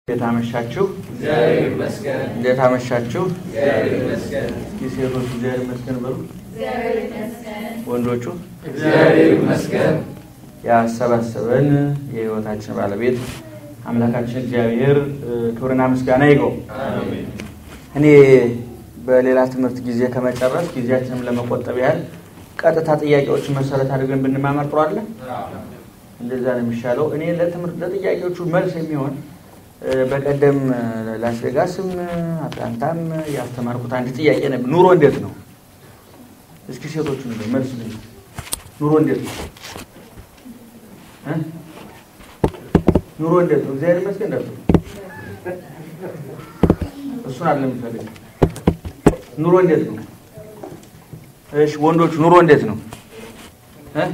እንዴት አመሻችሁ? እግዚአብሔር ይመስገን። እንዴት አመሻችሁ? እግዚአብሔር ይመስገን። እስኪ ሴቶቹ እግዚአብሔር ይመስገን በሉ። ወንዶቹ እግዚአብሔር ይመስገን። ያሰባሰበን የሕይወታችን ባለቤት አምላካችን እግዚአብሔር እ፣ ክብርና ምስጋና ይገው። አሜን። እኔ በሌላ ትምህርት ጊዜ ከመጨረስ ጊዜያችንም ለመቆጠብ ያህል ቀጥታ ጥያቄዎችን መሰረት አድርገን ብንማመር ጥሩ አለ። እንደዛ ነው የሚሻለው። እኔ ለትምህርት ለጥያቄዎቹ መልስ የሚሆን እ፣ በቀደም እ፣ ላስ ቬጋስም እ፣ አትላንታም እ፣ ያስተማርኩት አንድ ጥያቄ ነበር። ኑሮ እንዴት ነው? እስኪ ሴቶቹ ነው መልስ ልኝ። ኑሮ እንዴት ነው? እ? ኑሮ እንዴት ነው? እግዚአብሔር ይመስገን እንዳትሉ። እሱን አለ የምፈልግ ኑሮ እንዴት ነው? እሺ ወንዶቹ ኑሮ እንዴት ነው? እ?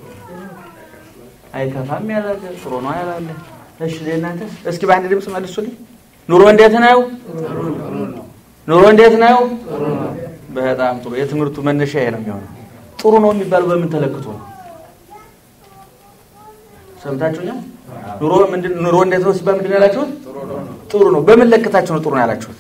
አይከፋም ያላለ ጥሩ ነው ያላለ። እሺ ለእናንተ እስኪ በአንድ ድምፅ መልሱልኝ። ኑሮ እንዴት ነው? ኑሮ እንዴት ነው? በጣም ጥሩ። የትምህርቱ መነሻ ይሄ ነው የሚሆነው። ጥሩ ነው የሚባለው በምን ተለክቶ ነው? ሰምታችሁኛል? ኑሮ ምንድን ኑሮ እንዴት ነው ሲባል ምንድን ነው ያላችሁት? ጥሩ ነው። በምን ለክታችሁ ነው ጥሩ ነው ያላችሁት?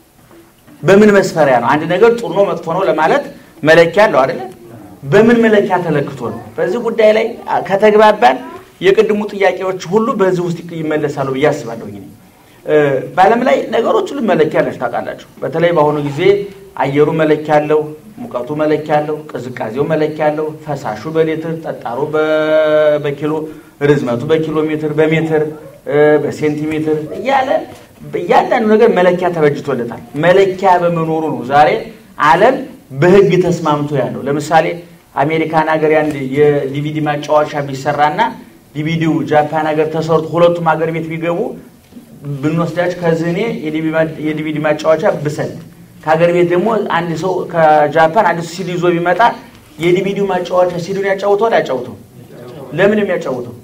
በምን መስፈሪያ ነው? አንድ ነገር ጥሩ ነው መጥፎ ነው ለማለት መለኪያ አለው አይደለ? በምን መለኪያ ተለክቶ ነው? በዚህ ጉዳይ ላይ አ፣ ከተግባባን የቅድሙ ጥያቄዎች ሁሉ በዚህ ውስጥ ይመለሳሉ ብዬ አስባለሁ። እኔ እ፣ በዓለም ላይ ነገሮች ሁሉ መለኪያ አላችሁ ታውቃላችሁ። በተለይ በአሁኑ ጊዜ አየሩ መለኪያ አለው፣ ሙቀቱ መለኪያ አለው፣ ቅዝቃዜው መለኪያ አለው፣ ፈሳሹ በሊትር ጠጣሩ በ- በኪሎ ርዝመቱ በኪሎ ሜትር በሜትር እ፣ በሴንቲሜትር እያለ እያንዳንዱ ነገር መለኪያ ተበጅቶለታል። መለኪያ በመኖሩ ነው ዛሬ ዓለም በሕግ ተስማምቶ ያለው። ለምሳሌ አሜሪካን ሀገር ያንድ የዲቪዲ ማጫወቻ ቢሰራና ዲቪዲው ጃፓን ሀገር ተሰርቶ ሁለቱም ሀገር ቤት ቢገቡ ብንወስዳቸው ከዚህ እኔ የዲቪዲ ማጫወቻ ብሰል ከሀገር ቤት ደግሞ አንድ ሰው ከጃፓን አንድ ሰው ሲዲ ይዞ ቢመጣ የዲቪዲው ማጫወቻ ሲዲውን ያጫውተዋል ያጫውተው ለምን የሚያጫውተው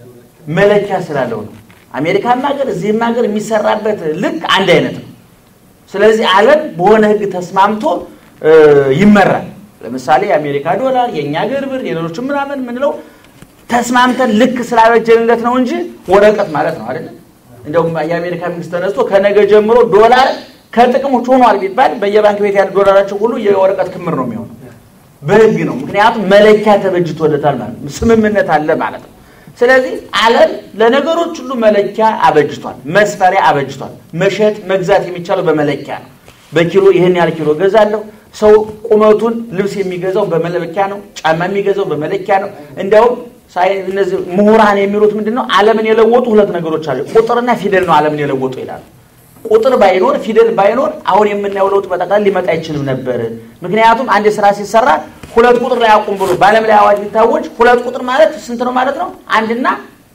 መለኪያ ስላለው ነው። አሜሪካም ሀገር እዚህም ሀገር የሚሰራበት ልክ አንድ አይነት ነው። ስለዚህ ዓለም በሆነ ህግ ተስማምቶ እ፣ ይመራል። ለምሳሌ የአሜሪካ ዶላር፣ የእኛ ሀገር ብር፣ የሌሎች ምናምን የምንለው ተስማምተን ልክ ስላበጀንለት ነው እንጂ ወረቀት ማለት ነው አይደለም። እንደውም የአሜሪካ መንግስት ተነስቶ ከነገ ጀምሮ ዶላር ከጥቅም ውጭ ሆኗል ቢባል በየባንክ ቤት ያለ ዶላራቸው ሁሉ የወረቀት ክምር ነው የሚሆነው። በህግ ነው። ምክንያቱም መለኪያ ተበጅቶለታል ማለት ነው። ስምምነት አለ ማለት ነው። ስለዚህ ዓለም ለነገሮች ሁሉ መለኪያ አበጅቷል፣ መስፈሪያ አበጅቷል። መሸጥ መግዛት የሚቻለው በመለኪያ ነው። በኪሎ ይህን ያህል ኪሎ ገዛለሁ። ሰው ቁመቱን ልብስ የሚገዛው በመለኪያ ነው። ጫማ የሚገዛው በመለኪያ ነው። እንዲያውም ሳይ- እነዚህ ምሁራን የሚሉት ምንድን ነው? ዓለምን የለወጡ ሁለት ነገሮች አሉ። ቁጥርና ፊደል ነው ዓለምን የለወጡ ይላሉ። ቁጥር ባይኖር ፊደል ባይኖር አሁን የምናየው ለውጥ በጠቅላላ ሊመጣ አይችልም ነበር። ምክንያቱም አንድ ስራ ሲሰራ ሁለት ቁጥር ላይ አቁም ብሎ በዓለም ላይ አዋጅ ቢታወጅ ሁለት ቁጥር ማለት ስንት ነው ማለት ነው? አንድና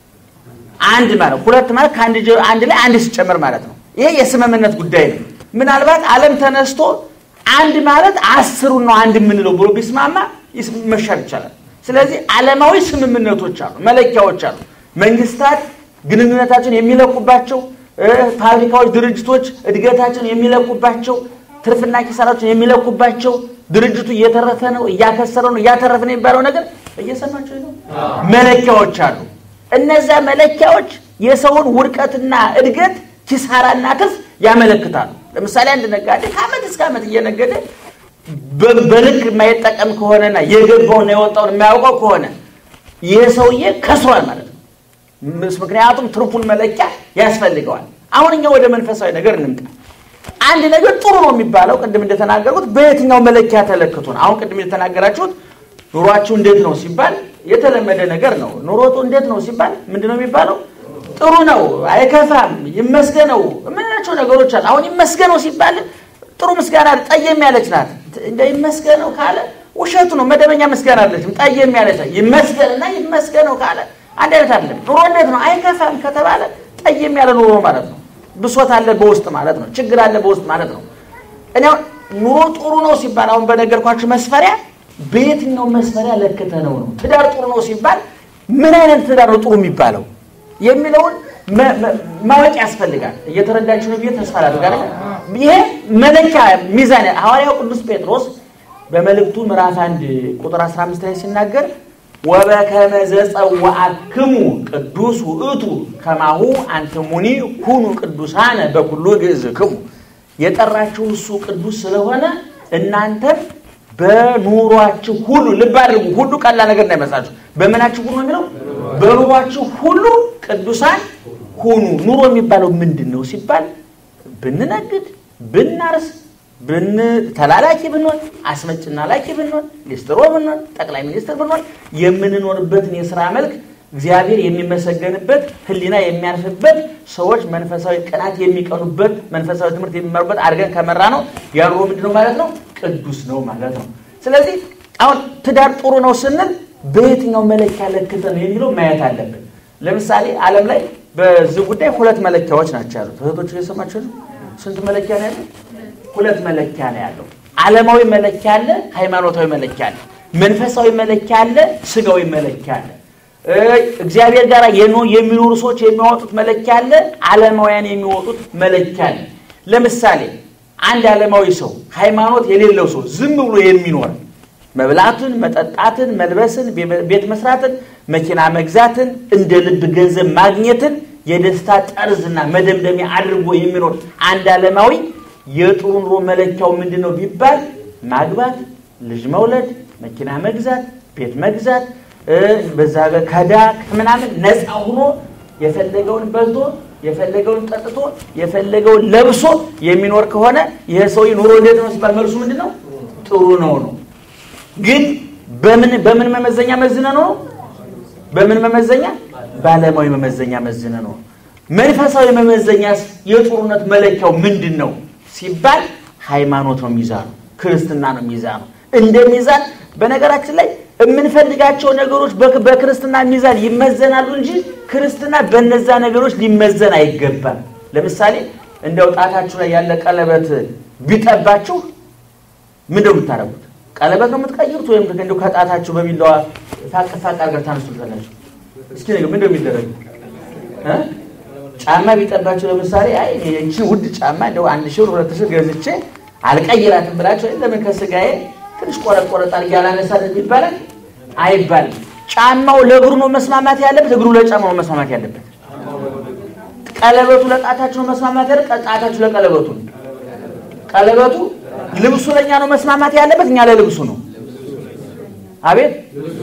አንድ ማለት ሁለት ማለት ከአንድ ጀ- አንድ ላይ አንድ ሲጨመር ማለት ነው። ይሄ የስምምነት ጉዳይ ነው። ምናልባት ዓለም ተነስቶ አንድ ማለት አስሩን ነው አንድ የምንለው ብሎ ቢስማማ ይስ- መሻር ይቻላል። ስለዚህ ዓለማዊ ስምምነቶች አሉ፣ መለኪያዎች አሉ። መንግስታት ግንኙነታቸውን የሚለቁባቸው እ፣ ፋብሪካዎች፣ ድርጅቶች እድገታቸውን የሚለቁባቸው ትርፍና ኪሳራቸውን የሚለቁባቸው ድርጅቱ እየተረፈ ነው እያከሰረ ነው እያተረፈ ነው የሚባለው ነገር እየሰማቸው ነው። መለኪያዎች አሉ። እነዚያ መለኪያዎች የሰውን ውድቀትና እድገት ኪሳራና ትርፍ ያመለክታሉ። ለምሳሌ አንድ ነጋዴ ከዓመት እስከ ዓመት እየነገደ በ- በልክ የማይጠቀም ከሆነና የገባውና የወጣውን የማያውቀው ከሆነ ይህ ሰውዬ ከስሯል ማለት ነው። ምስ- ምክንያቱም ትርፉን መለኪያ ያስፈልገዋል። አሁን እኛ ወደ መንፈሳዊ ነገር እንምጣ። አንድ ነገር ጥሩ ነው የሚባለው ቅድም እንደተናገርኩት በየትኛው መለኪያ ተለክቶ ነው? አሁን ቅድም እንደተናገራችሁት ኑሯችሁ እንዴት ነው ሲባል የተለመደ ነገር ነው። ኑሮቱ እንዴት ነው ሲባል ምንድን ነው የሚባለው? ጥሩ ነው፣ አይከፋም፣ ይመስገነው የምንላቸው ነገሮች አሉ። አሁን ይመስገነው ሲባል ጥሩ ምስጋና ጠየም ያለች ናት። እንደ ይመስገነው ካለ ውሸቱ ነው። መደበኛ ምስጋና አለችም፣ ጠየም ያለች ናት። ይመስገንና ይመስገነው ካለ አንድ አይነት አይደለም። ኑሮ እንዴት ነው አይከፋም ከተባለ ጠየም ያለ ኑሮ ነው ማለት ነው። ብሶት አለ በውስጥ ማለት ነው። ችግር አለ በውስጥ ማለት ነው። እኔ አሁን ኑሮ ጥሩ ነው ሲባል አሁን በነገርኳችሁ መስፈሪያ በየትኛው መስፈሪያ ለክተ ነው ነው? ትዳር ጥሩ ነው ሲባል ምን አይነት ትዳር ነው ጥሩ የሚባለው የሚለውን መ- መ- ማወቅ ያስፈልጋል። እየተረዳችሁ ነው ብዬ ተስፋ አደርጋለሁ። ይሄ መለኪያ ሚዛን ሐዋርያው ቅዱስ ጴጥሮስ በመልእክቱ ምዕራፍ አንድ ቁጥር 15 ላይ ሲናገር ወበከመ ዘጸዋዕክሙ ቅዱስ ውእቱ ከማሁ አንትሙኒ ሁኑ ቅዱሳነ በኩሉ ግእዝክሙ የጠራችሁ እሱ ቅዱስ ስለሆነ እናንተም በኑሯችሁ ሁሉ ልብ አድርጉ። ሁሉ ቀላል ነገር እንዳይመስላችሁ። በምናችሁ ሁሉ ነው የሚለው በኑሯችሁ ሁሉ ቅዱሳን ሁኑ። ኑሮ የሚባለው ምንድን ነው ሲባል ብንነግድ፣ ብናርስ፣ ብን ተላላኪ ብንሆን፣ አስመጭና ላኪ ብንሆን፣ ሊስትሮ ብንሆን፣ ጠቅላይ ሚኒስትር ብንሆን የምንኖርበትን የስራ መልክ እግዚአብሔር የሚመሰገንበት ሕሊና የሚያርፍበት ሰዎች መንፈሳዊ ቅናት የሚቀኑበት መንፈሳዊ ትምህርት የሚማሩበት አድርገን ከመራ ነው ያ ኑሮ ምንድን ነው ማለት ነው? ቅዱስ ነው ማለት ነው። ስለዚህ አሁን ትዳር ጥሩ ነው ስንል በየትኛው መለኪያ ለክተን ነው የሚለው ማየት አለብን። ለምሳሌ ዓለም ላይ በዚህ ጉዳይ ሁለት መለኪያዎች ናቸው ያሉት። እህቶች እየሰማችሁ ነው? ስንት መለኪያ ነው ያለው? ሁለት መለኪያ ነው ያለው። ዓለማዊ መለኪያ አለ፣ ሃይማኖታዊ መለኪያ አለ። መንፈሳዊ መለኪያ አለ፣ ስጋዊ መለኪያ አለ። እግዚአብሔር ጋር የሚኖሩ ሰዎች የሚያወጡት መለኪያ አለ፣ ዓለማውያን የሚወጡት መለኪያ አለ። ለምሳሌ አንድ ዓለማዊ ሰው ሃይማኖት የሌለው ሰው ዝም ብሎ የሚኖር መብላትን፣ መጠጣትን፣ መልበስን፣ ቤት መስራትን፣ መኪና መግዛትን፣ እንደ ልብ ገንዘብ ማግኘትን የደስታ ጠርዝና መደምደሚያ አድርጎ የሚኖር አንድ ዓለማዊ የጥሩ ኑሮ መለኪያው ምንድን ነው ቢባል ማግባት፣ ልጅ መውለድ፣ መኪና መግዛት፣ ቤት መግዛት በዛ ከዳ ከምናምን ነፃ ሆኖ የፈለገውን በልቶ የፈለገውን ጠጥቶ የፈለገውን ለብሶ የሚኖር ከሆነ ይህ ሰውዬ ኑሮ እንዴት ነው ሲባል መልሱ ምንድን ነው? ጥሩ ነው ነው። ግን በምን በምን መመዘኛ መዝነ ነው? በምን መመዘኛ? በዓለማዊ መመዘኛ መዝነ ነው። መንፈሳዊ መመዘኛስ የጥሩነት መለኪያው ምንድን ነው ሲባል ሃይማኖት ነው ሚዛኑ፣ ክርስትና ነው ሚዛኑ። እንደ ሚዛን በነገራችን ላይ የምንፈልጋቸው ነገሮች በክርስትና ሚዛን ይመዘናሉ እንጂ ክርስትና በነዛ ነገሮች ሊመዘን አይገባም። ለምሳሌ እንደው ጣታችሁ ላይ ያለ ቀለበት ቢጠባችሁ ምንድነው የምታደርጉት? ቀለበት ነው የምትቀይሩት ወይም እንደው ከጣታችሁ በሚለዋ ፋቅ ፋቅ አድርጋችሁ ታነሱታላችሁ? እስኪ ነገር ምንድነው የሚደረገው? ጫማ ቢጠባችሁ ለምሳሌ አይ እቺ ውድ ጫማ እንደው አንድ ሺህ ብር ሁለት ሺህ ገዝቼ አልቀይራትም ብላችሁ ለምን ከስጋዬ ትንሽ ቆረጥ ቆረጥ አድርጌ አላነሳትም ይባላል አይባልም። ጫማው ለእግሩ ነው መስማማት ያለበት፣ እግሩ ለጫማው ነው መስማማት ያለበት። ቀለበቱ ለጣታችሁ ነው መስማማት ያለበት፣ ጣታችሁ ለቀለበቱ ነው። ቀለበቱ ልብሱ ለእኛ ነው መስማማት ያለበት፣ እኛ ለልብሱ ነው። አቤት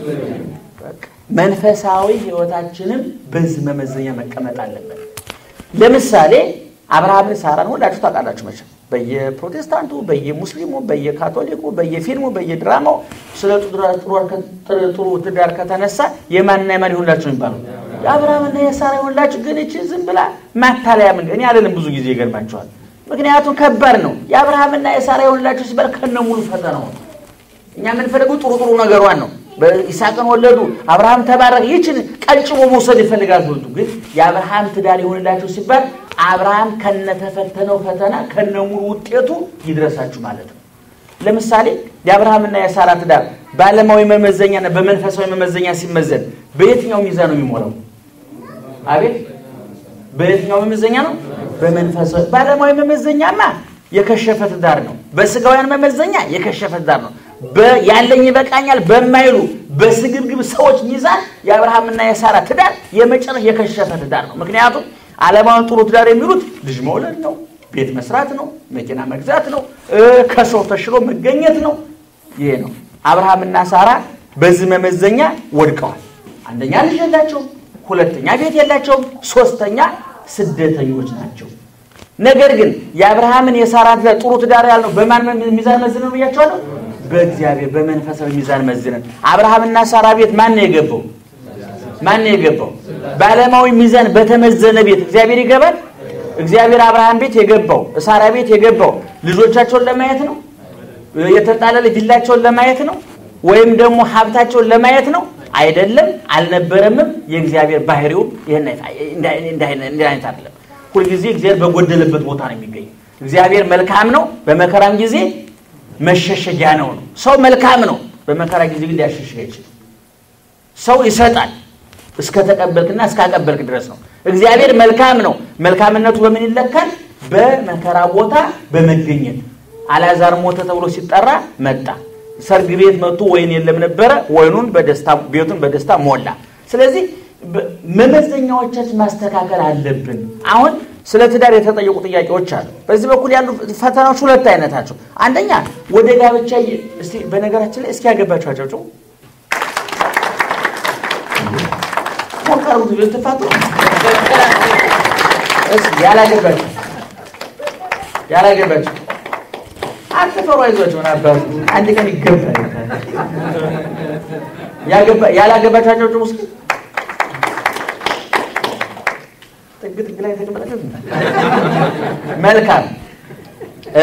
መንፈሳዊ ሕይወታችንም በዚህ መመዘኛ መቀመጥ አለበት። ለምሳሌ አብርሃምን ሳራን ሁላችሁ ታውቃላችሁ መቼም በየፕሮቴስታንቱ፣ በየሙስሊሙ፣ በየካቶሊኩ፣ በየፊልሙ፣ በየድራማው ስለ ጥሩ ትዳር ከተነሳ የማንና የማን ይሁንላችሁ የሚባለው የአብርሃምና የሳራ ይሁንላችሁ። ግን እቺ ዝም ብላ ማታለያ ምን እኔ አለንም ብዙ ጊዜ ይገርማቸዋል። ምክንያቱም ከባድ ነው። የአብርሃምና የሳራ ይሁንላችሁ ሲባል ከነ ሙሉ ፈተናው ነው። እኛ የምንፈልገው ጥሩ ጥሩ ነገሯን ነው። በይስሐቅን ወለዱ፣ አብርሃም ተባረከ። ይችን ቀንጭቦ መውሰድ ይፈልጋል ሁሉ። ግን የአብርሃም ትዳር ይሆንላችሁ ሲባል አብርሃም ከነተፈተነው ፈተና ከነሙሉ ውጤቱ ይድረሳችሁ ማለት ነው። ለምሳሌ የአብርሃምና የሳራ ትዳር በዓለማዊ መመዘኛና በመንፈሳዊ መመዘኛ ሲመዘን በየትኛው ሚዛን ነው የሚሞላው? አቤት በየትኛው መመዘኛ ነው? በመንፈሳዊ በዓለማዊ መመዘኛማ የከሸፈ ትዳር ነው። በስጋውያን መመዘኛ የከሸፈ ትዳር ነው። ያለኝ ይበቃኛል በማይሉ በስግብግብ ሰዎች ሚዛን የአብርሃምና የሳራ ትዳር የመጨረሻ የከሸፈ ትዳር ነው። ምክንያቱም ዓለማውን ጥሩ ትዳር የሚሉት ልጅ መውለድ ነው፣ ቤት መስራት ነው፣ መኪና መግዛት ነው፣ ከሰው ተሽሎ መገኘት ነው። ይሄ ነው። አብርሃምና ሳራ በዚህ መመዘኛ ወድቀዋል። አንደኛ ልጅ የላቸውም፣ ሁለተኛ ቤት የላቸውም፣ ሶስተኛ ስደተኞች ናቸው። ነገር ግን የአብርሃምን የሳራ ትዳር ጥሩ ትዳር ያልነው በማን ሚዛን መዝነን ብያቸዋለሁ? በእግዚአብሔር በመንፈሳዊ ሚዛን መዝነን። አብርሃምና ሳራ ቤት ማን ነው የገባው? ማን ነው የገባው? በዓለማዊ ሚዛን በተመዘነ ቤት እግዚአብሔር ይገባል። እግዚአብሔር ቤት የገባው ሳራ ቤት የገባው ልጆቻቸውን ለማየት ነው? የተጣለለ ቪላቸውን ለማየት ነው? ወይም ደግሞ ሀብታቸውን ለማየት ነው? አይደለም፣ አልነበረምም። የእግዚአብሔር ባህሪውም እንዲህ አይነት አይደለም። ሁልጊዜ እግዚአብሔር በጎደለበት ቦታ ነው የሚገኘው። እግዚአብሔር መልካም ነው፣ በመከራም ጊዜ መሸሸጊያ ነው ነው። ሰው መልካም ነው፣ በመከራ ጊዜ ግን ሊያሸሽግ አይችልም። ሰው ይሰጣል እስከተቀበልክና እስካቀበልክ ድረስ ነው። እግዚአብሔር መልካም ነው። መልካምነቱ በምን ይለካል? በመከራ ቦታ በመገኘት አልዓዛር ሞተ ተብሎ ሲጠራ መጣ። ሰርግ ቤት መጥቶ ወይን የለም ነበረ። ወይኑን በደስታ ቤቱን በደስታ ሞላ። ስለዚህ በ- መመዘኛዎቻችን ማስተካከል አለብን። አሁን ስለ ትዳር የተጠየቁ ጥያቄዎች አሉ። በዚህ በኩል ያሉ ፈተናዎች ሁለት አይነት ናቸው። አንደኛ ወደ ጋብቻ የ- እስቲ በነገራችን ላይ እስኪ ያገባችሁ አጨብጭቡ። ሞከሩት ልትፋቱ እስኪ ያላገባችሁ ያላገባችሁ አትፈሩ፣ አይዟችሁ። ምን አባቱ አንድ ቀን ይገባል። ያገባ- ያላገባችሁ አጨብጭቡ እስኪ ጥግ ጥግ ላይ የተቀመጣችሁ መልካም እ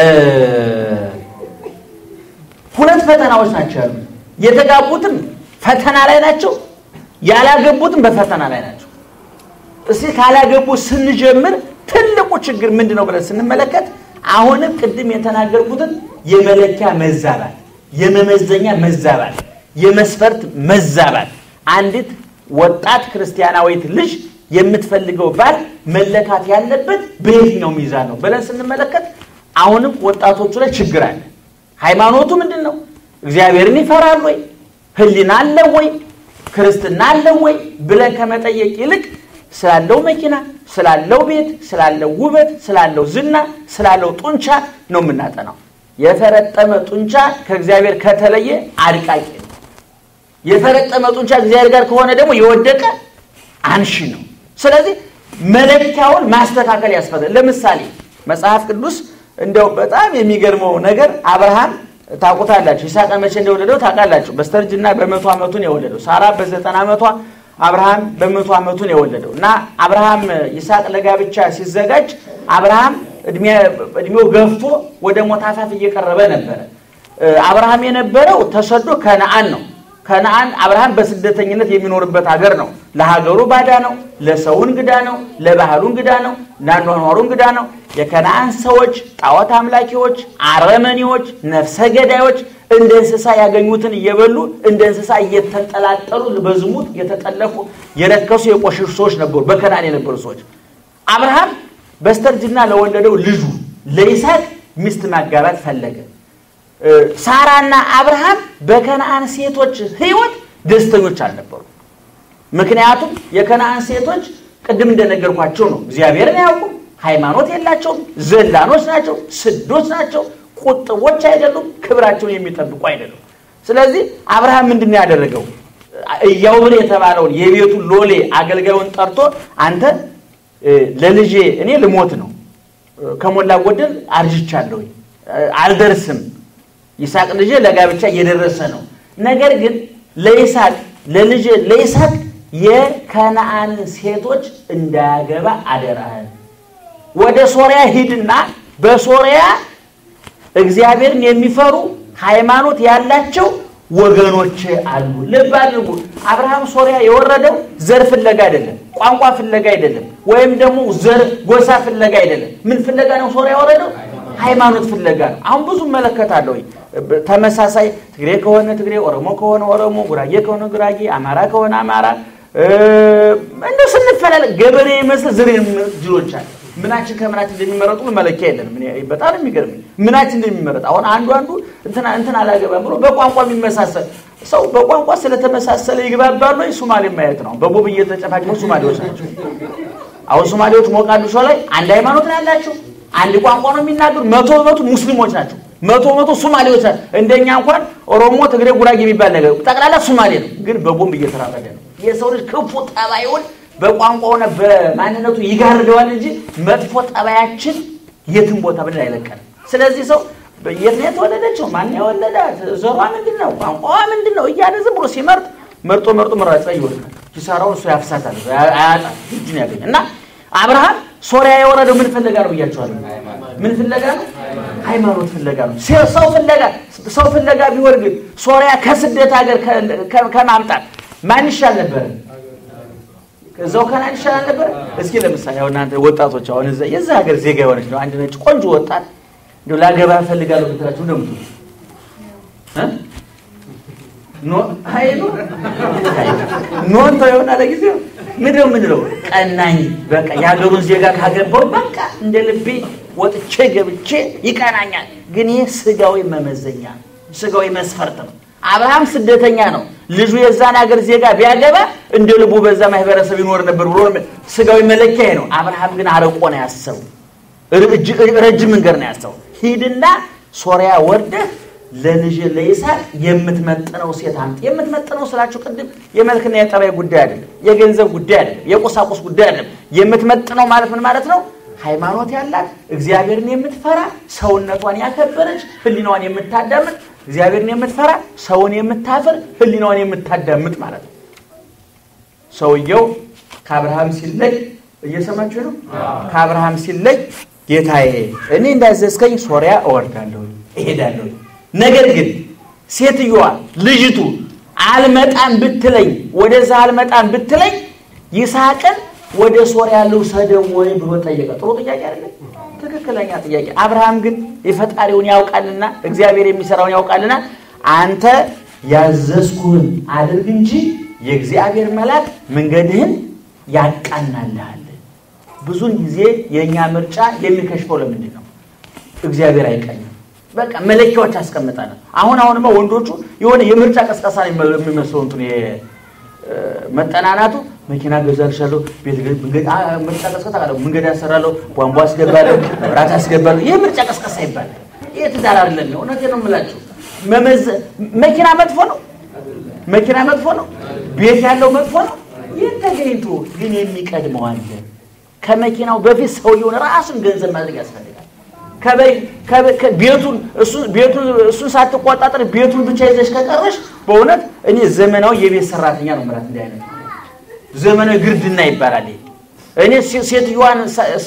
ሁለት ፈተናዎች ናቸው ያሉ። የተጋቡትም ፈተና ላይ ናቸው፣ ያላገቡትም በፈተና ላይ ናቸው። እስኪ ካላገቡ ስንጀምር ትልቁ ችግር ምንድን ነው ብለን ስንመለከት አሁንም ቅድም የተናገርኩትን የመለኪያ መዛባት፣ የመመዘኛ መዛባት፣ የመስፈርት መዛባት አንዲት ወጣት ክርስቲያናዊት ልጅ የምትፈልገው ባል መለካት ያለበት በየትኛው ሚዛን ነው ብለን ስንመለከት አሁንም ወጣቶቹ ላይ ችግር አለ። ሃይማኖቱ ምንድን ነው? እግዚአብሔርን ይፈራል ወይ? ሕሊና አለ ወይ? ክርስትና አለ ወይ ብለን ከመጠየቅ ይልቅ ስላለው መኪና፣ ስላለው ቤት፣ ስላለው ውበት፣ ስላለው ዝና፣ ስላለው ጡንቻ ነው የምናጠናው። የፈረጠመ ጡንቻ ከእግዚአብሔር ከተለየ አድቃቂ ነው። የፈረጠመ ጡንቻ እግዚአብሔር ጋር ከሆነ ደግሞ የወደቀ አንሺ ነው። ስለዚህ መለኪያውን ማስተካከል ያስፈልጋል። ለምሳሌ መጽሐፍ ቅዱስ እንደው በጣም የሚገርመው ነገር አብርሃም ታውቁታላችሁ። ይስሐቅን መቼ እንደወለደው ታውቃላችሁ። በስተርጅና በመቶ ዓመቱን የወለደው ሳራ በዘጠና ዓመቷ አብርሃም በመቶ ዓመቱን የወለደው እና አብርሃም ይስሐቅ ለጋብቻ ሲዘጋጅ አብርሃም እድሜው ገፍቶ ወደ ሞት አፋፍ እየቀረበ ነበረ። አብርሃም የነበረው ተሰዶ ከነአን ነው። ከነአን አብርሃም በስደተኝነት የሚኖርበት ሀገር ነው። ለሀገሩ ባዳ ነው፣ ለሰው እንግዳ ነው፣ ለባህሉ እንግዳ ነው፣ ለአኗኗሩ እንግዳ ነው። የከነአን ሰዎች ጣዖት አምላኪዎች፣ አረመኔዎች፣ ነፍሰ ገዳዮች እንደ እንስሳ ያገኙትን እየበሉ እንደ እንስሳ እየተንጠላጠሉ በዝሙት የተጠለፉ የረከሱ የቆሸሹ ሰዎች ነበሩ፣ በከነአን የነበሩ ሰዎች። አብርሃም በስተርጅና ለወለደው ልጁ ለይስሐቅ ሚስት ማጋባት ፈለገ። ሳራና አብርሃም በከነአን ሴቶች ሕይወት ደስተኞች አልነበሩ። ምክንያቱም የከነአን ሴቶች ቅድም እንደነገርኳቸው ነው፣ እግዚአብሔርን አያውቁም፣ ሃይማኖት የላቸውም፣ ዘላኖች ናቸው፣ ስዶች ናቸው፣ ቁጥቦች አይደሉም፣ ክብራቸውን የሚጠብቁ አይደሉም። ስለዚህ አብርሃም ምንድን ነው ያደረገው? እያውብር የተባለውን የቤቱን ሎሌ አገልጋዩን ጠርቶ አንተ ለልጄ እኔ ልሞት ነው፣ ከሞላ ጎደል አርጅቻለሁ፣ አልደርስም ይስሐቅ ልጅ ለጋብቻ እየደረሰ ነው። ነገር ግን ለይስሐቅ ለልጅ ለይስሐቅ የከነአን ሴቶች እንዳያገባ አደራህን። ወደ ሶሪያ ሂድና በሶሪያ እግዚአብሔርን የሚፈሩ ሃይማኖት ያላቸው ወገኖች አሉ። ልብ አድርጉ። አብርሃም ሶሪያ የወረደው ዘር ፍለጋ አይደለም፣ ቋንቋ ፍለጋ አይደለም፣ ወይም ደግሞ ዘር ጎሳ ፍለጋ አይደለም። ምን ፍለጋ ነው ሶሪያ የወረደው? ሃይማኖት ፍለጋ ነው። አሁን ብዙ እመለከታለሁ። ተመሳሳይ ትግሬ ከሆነ ትግሬ፣ ኦሮሞ ከሆነ ኦሮሞ፣ ጉራጌ ከሆነ ጉራጌ፣ አማራ ከሆነ አማራ እንደው ስንፈላለግ ገበሬ ይመስል ዝር ጅሎች አለ። ምናችን ከምናችን እንደሚመረጡ መለኪያ የለንም። በጣም የሚገርም ምናችን እንደሚመረጥ አሁን አንዱ አንዱ እንትና እንትን አላገባም ብሎ በቋንቋ የሚመሳሰል ሰው በቋንቋ ስለተመሳሰለ ይግባባሉ። ሱማሌ ማየት ነው። በቦብ እየተጨፋጨፉ ሱማሌዎች ናቸው። አሁን ሱማሌዎች ሞቃዲሾ ላይ አንድ ሃይማኖት ነው ያላቸው አንድ ቋንቋ ነው የሚናገሩ። መቶ በመቶ ሙስሊሞች ናቸው። መቶ በመቶ ሱማሌዎች ናቸው። እንደኛ እንኳን ኦሮሞ፣ ትግሬ፣ ጉራጌ የሚባል ነገር ጠቅላላ ሱማሌ ነው። ግን በቦምብ እየተራመደ ነው። የሰው ልጅ ክፉ ጠባዩን በቋንቋውና በማንነቱ ይጋርደዋል እንጂ መጥፎ ጠባያችን የትም ቦታ ብለን አይለቀንም። ስለዚህ ሰው የት ነው የተወለደችው? ማን የወለዳት? ዘሯ ምንድን ነው? ቋንቋዋ ምንድን ነው? እያለ ዝም ብሎ ሲመርጥ መርጦ መርጦ መራጫ ይወድቃል። ኪሳራውን እሱ ያፍሳታል፣ አያጣል፣ እጁን ያገኝ እና አብርሃም ሶሪያ የወረደው ምን ፍለጋ ነው ብያቸዋለሁ። ምን ፍለጋ ነው? ሃይማኖት ፍለጋ ነው። ሰው ፍለጋ ሰው ፍለጋ ቢሆን ግን ሶሪያ ከስደት ሀገር ከማምጣት ማን ይሻል ነበር? እዛው ከናን ይሻል ነበር። እስኪ ለምሳሌ አሁን እናንተ ወጣቶች አሁን እዛ የዛ ሀገር ዜጋ የሆነች ነው አንድ ነጭ ቆንጆ ወጣት እንደው ላገባ ፈልጋለሁ ብትላችሁ እንደምቱ ኖን ተው የሆነ ለጊዜው ምንድነው ምንለው ቀናኝ በቃ የሀገሩን ዜጋ ካገባው በቃ እንደ ልቤ ወጥቼ ገብቼ ይቀናኛል። ግን ይህ ስጋዊ መመዘኛ ስጋዊ መስፈርት ነው። አብርሃም ስደተኛ ነው። ልጁ የዛን ሀገር ዜጋ ቢያገባ እንደ ልቡ በዛ ማህበረሰብ ይኖር ነበር ብሎ ስጋዊ መለኪያ ነው። አብርሃም ግን አርቆ ነው ያሰቡ፣ ረጅም መንገድ ነው ያሰቡ። ሂድና ሶሪያ ወርደህ ለልጅ ለይስሐቅ የምትመጥነው ሴት አምጥ። የምትመጥነው ስላችሁ ቅድም የመልክና የጠባይ ጉዳይ አይደለም፣ የገንዘብ ጉዳይ አይደለም፣ የቁሳቁስ ጉዳይ አይደለም። የምትመጥነው ማለት ምን ማለት ነው? ሃይማኖት ያላት እግዚአብሔርን የምትፈራ ሰውነቷን ያከበረች ሕሊናዋን የምታዳምጥ እግዚአብሔርን የምትፈራ ሰውን የምታፍር ሕሊናዋን የምታዳምጥ ማለት ነው። ሰውየው ከአብርሃም ሲለይ እየሰማችሁ ነው። ከአብርሃም ሲለይ ጌታዬ እኔ እንዳዘዝከኝ ሶሪያ እወርዳለሁ እሄዳለሁ ነገር ግን ሴትዮዋ ልጅቱ አልመጣም ብትለኝ ወደዛ አልመጣም ብትለኝ ይስሐቅን ወደ ሶሪያ ልውሰደው ወይ ብሎ ጠየቀ። ጥሩ ጥያቄ አይደለም? ትክክለኛ ጥያቄ። አብርሃም ግን የፈጣሪውን ያውቃልና እግዚአብሔር የሚሰራውን ያውቃልና አንተ ያዘዝኩህን አድርግ እንጂ የእግዚአብሔር መልአክ መንገድህን ያቃናልሃል። ብዙን ጊዜ የእኛ ምርጫ የሚከሽፈው ለምንድን ነው? እግዚአብሔር አይቀኝም። በቃ መለኪያዎች አስቀምጠናል። አሁን አሁንማ ወንዶቹ የሆነ የምርጫ ቀስቀሳ የሚመስለው እንትን መጠናናቱ መኪና ገዛልሻለሁ፣ ቤት ምርጫ ቀስቀሳ ካለው መንገድ ያሰራለሁ፣ ቧንቧ አስገባለሁ፣ መብራት አስገባለሁ። ይህ ምርጫ ቀስቀሳ ይባላል። ይህ ትዳር አይደለም። እውነቴን ነው የምላችሁ። መኪና መጥፎ ነው። መኪና መጥፎ ነው። ቤት ያለው መጥፎ ነው። ይህ ተገኝቶ ግን የሚቀድመው አለ። ከመኪናው በፊት ሰውየውን ራሱን ገንዘብ ማድረግ ያስፈልጋል። ቤቱን እሱን ሳትቆጣጠር ቤቱን ብቻ ይዘሽ ከቀረሽ በእውነት እኔ ዘመናዊ የቤት ሰራተኛ ነው ምራት እንዲህ አይነት ዘመናዊ ግርድና ይባላል። እኔ ሴትዮዋን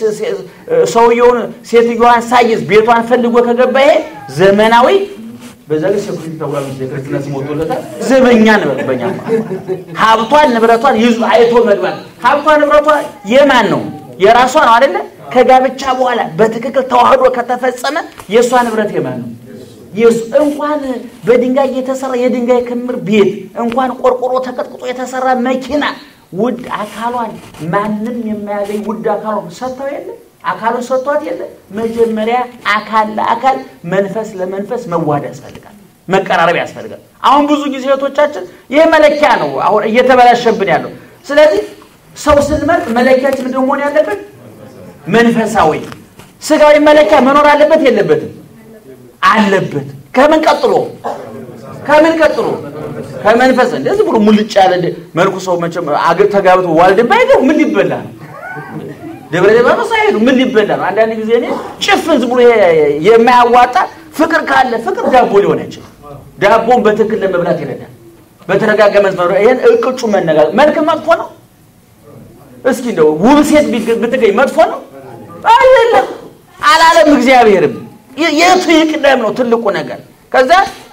ሰውየውን ሴትዮዋን ሳይዝ ቤቷን ፈልጎ ከገባ ይሄ ዘመናዊ በዛ ላይ ሴኩሪቲ ተብሏል። ክርስትና ስም ወጥቶለታል። ዘበኛ ንብረት በኛ ሀብቷን ንብረቷን ይዞ አይቶ መግባት። ሀብቷ ንብረቷ የማን ነው? የራሷ ነው አይደለ? ከጋብቻ በኋላ በትክክል ተዋህዶ ከተፈጸመ የእሷ ንብረት የማን ነው? እንኳን በድንጋይ የተሰራ የድንጋይ ክምር ቤት እንኳን ቆርቆሮ ተቀጥቅጦ የተሰራ መኪና ውድ አካሏን ማንም የማያገኝ ውድ አካሏን ሰጥተው የለ አካሉን ሰጥቷት የለ መጀመሪያ አካል ለአካል መንፈስ ለመንፈስ መዋሃድ ያስፈልጋል፣ መቀራረብ ያስፈልጋል። አሁን ብዙ ጊዜ እህቶቻችን ይህ መለኪያ ነው አሁን እየተበላሸብን ያለው። ስለዚህ ሰው ስንመርጥ መለኪያችን ምንድን መሆን ያለበት መንፈሳዊ ስጋዊ መለኪያ መኖር አለበት የለበትም? አለበት። ከምን ቀጥሎ ከምን ቀጥሎ ከመንፈስ እንደዚህ ብሎ ሙልጭ ያለ መልኩ ሰው መቼም አገር ተጋብቶ ዋልድባ ሄደው ምን ሊበላ ነው? ደብረ ሊባኖስ አይሄዱ ምን ሊበላ ነው? አንዳንድ ጊዜ እኔ ጭፍን ዝም ብሎ የማያዋጣ ፍቅር ካለ ፍቅር ዳቦ ሊሆን አይችልም። ዳቦን በትክክል ለመብላት ይረዳል። በተረጋጋ መስመር ይሄን እቅጩ መነጋገር መልክ መጥፎ ነው። እስኪ እንደው ውብ ሴት ብትገኝ መጥፎ ነው አይደለም አላለም። እግዚአብሔርም የቱ ይቅደም ነው ትልቁ ነገር። ከዛ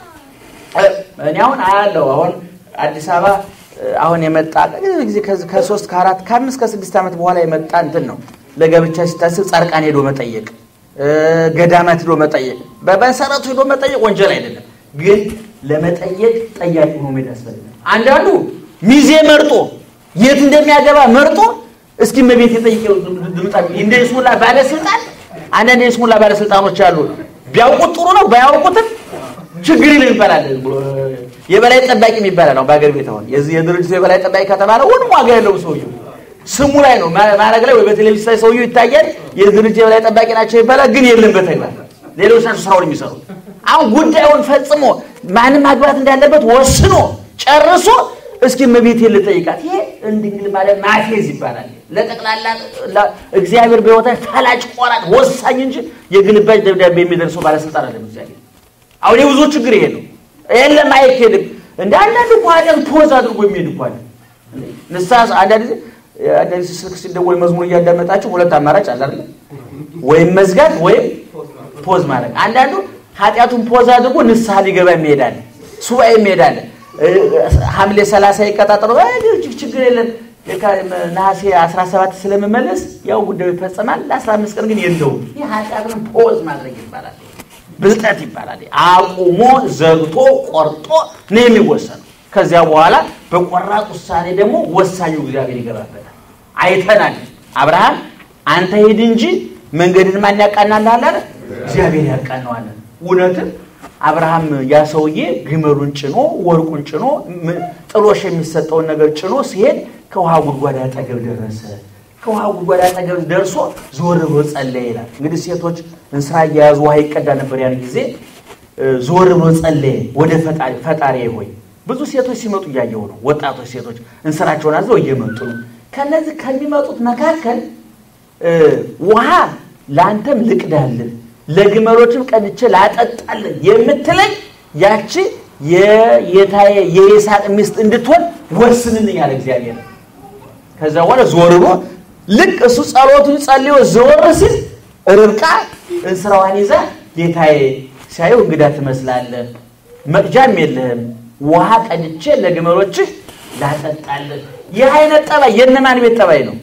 እኔ አሁን አያለው አሁን አዲስ አበባ አሁን የመጣ ጊዜ ከሶስት ከአራት ከአምስት ከስድስት ዓመት በኋላ የመጣ እንትን ነው። ለጋብቻ ሲታስብ ጻድቃን ሄዶ መጠየቅ፣ ገዳማት ሄዶ መጠየቅ። በመሰረቱ ሄዶ መጠየቅ ወንጀል አይደለም፣ ግን ለመጠየቅ ጠያቂ ሆኖ መሄድ ያስፈልጋል። አንዳንዱ ሚዜ መርጦ የት እንደሚያገባ መርጦ እስኪ መቤት የጠይቀው ድምጣ እንደ ይስሙላ ባለስልጣን አንዳንድ የይስሙላ ባለስልጣኖች አሉ። ቢያውቁት ጥሩ ነው፣ ባያውቁትም ችግር ይል ይባላል። የበላይ ጠባቂ የሚባላል ነው በአገር ቤት አሁን የዚህ የድርጅቱ የበላይ ጠባቂ ከተባለ ሁሉም ዋጋ ያለው ሰውየው ስሙ ላይ ነው ማድረግ ላይ ወይ በቴሌቪዥን ላይ ሰውየው ይታያል። የድርጅት የበላይ ጠባቂ ናቸው ይባላል፣ ግን የለም በተግባር ሌሎች ናቸው ስራውን የሚሰሩት። አሁን ጉዳዩን ፈጽሞ ማንም ማግባት እንዳለበት ወስኖ ጨርሶ እስኪ መቤት ልጠይቃት። ይሄ እንድንግል ማለት ማፌዝ ይባላል። ለጠቅላላ እግዚአብሔር በሕይወታ ፈላጭ ቆራጭ ወሳኝ እንጂ የግልባጭ ደብዳቤ የሚደርሰው ባለስልጣን አለ እግዚአብሔር። አሁን የብዙ ችግር ይሄ ነው። የለም አይኬድም። እንደ አንዳንድ እኮ ኃጢአት ፖዝ አድርጎ የሚሄድ እኮ አለ። ንስሐ አንዳንድ ጊዜ አንዳንድ ጊዜ ስልክ ሲደወል መዝሙር እያዳመጣችሁ ሁለት አማራጭ አለ አይደል? ወይም መዝጋት ወይም ፖዝ ማድረግ። አንዳንዱ ኃጢአቱን ፖዝ አድርጎ ንስሐ ሊገባ የሚሄዳል፣ ሱባኤ የሚሄዳል። ሐምሌ ሰላሳ ይቀጣጠሉ ችግር የለም ነሐሴ 17 ስለምመለስ ያው ጉዳዩ ይፈጸማል። ለ15 ቀን ግን የለውም። ይህ ኃጢአትን ፖዝ ማድረግ ይባላል። ብልጠት ይባላል። አቁሞ ዘግቶ ቆርጦ ነው የሚወሰነው። ከዚያ በኋላ በቆራጥ ውሳኔ ደግሞ ወሳኙ እግዚአብሔር ይገባበታል። አይተናል። አብርሃም አንተ ሂድ እንጂ መንገድን ማን ያቃናልሃል አለ? እግዚአብሔር ያቃነዋል። እውነትም አብርሃም ያ ሰውዬ ግመሉን ጭኖ ወርቁን ጭኖ ም- ጥሎሽ የሚሰጠውን ነገር ጭኖ ሲሄድ ከውሃ ጉድጓድ አጠገብ ደረሰ። ከውሃ ጉድጓድ አጠገብ ደርሶ ዞር ብሎ ጸለየ ይላል። እንግዲህ ሴቶች እንስራ እየያዙ ውሃ ይቀዳ ነበር ያን ጊዜ። እ፣ ዞር ብሎ ጸለየ ወደ ፈጣሪ ፈጣሪ ሆይ ብዙ ሴቶች ሲመጡ እያየው ነው። ወጣቶች ሴቶች እንስራቸውን አዘው እየመጡ ነው። ከነዚህ ከሚመጡት መካከል እ፣ ውሃ ለአንተም ልቅዳልን ለግመሎችም ቀድቼ ላጠጣልን የምትለኝ ያቺ የጌታዬ የይስሐቅ ሚስት እንድትሆን ወስንልኝ አለ እግዚአብሔር። ከዛ በኋላ ዞር ብሎ ልክ እሱ ጸሎቱን ጸልዮ ዘወር ሲል ርብቃ እንስራዋን ይዛ ጌታዬ ሲያየው እንግዳ ትመስላለህ፣ መቅጃም የለህም፣ ውሃ ቀድቼ ለግመሎችህ ላጠጣልህ። ይህ አይነት ጠባይ የእነማን ቤት ጠባይ ነው?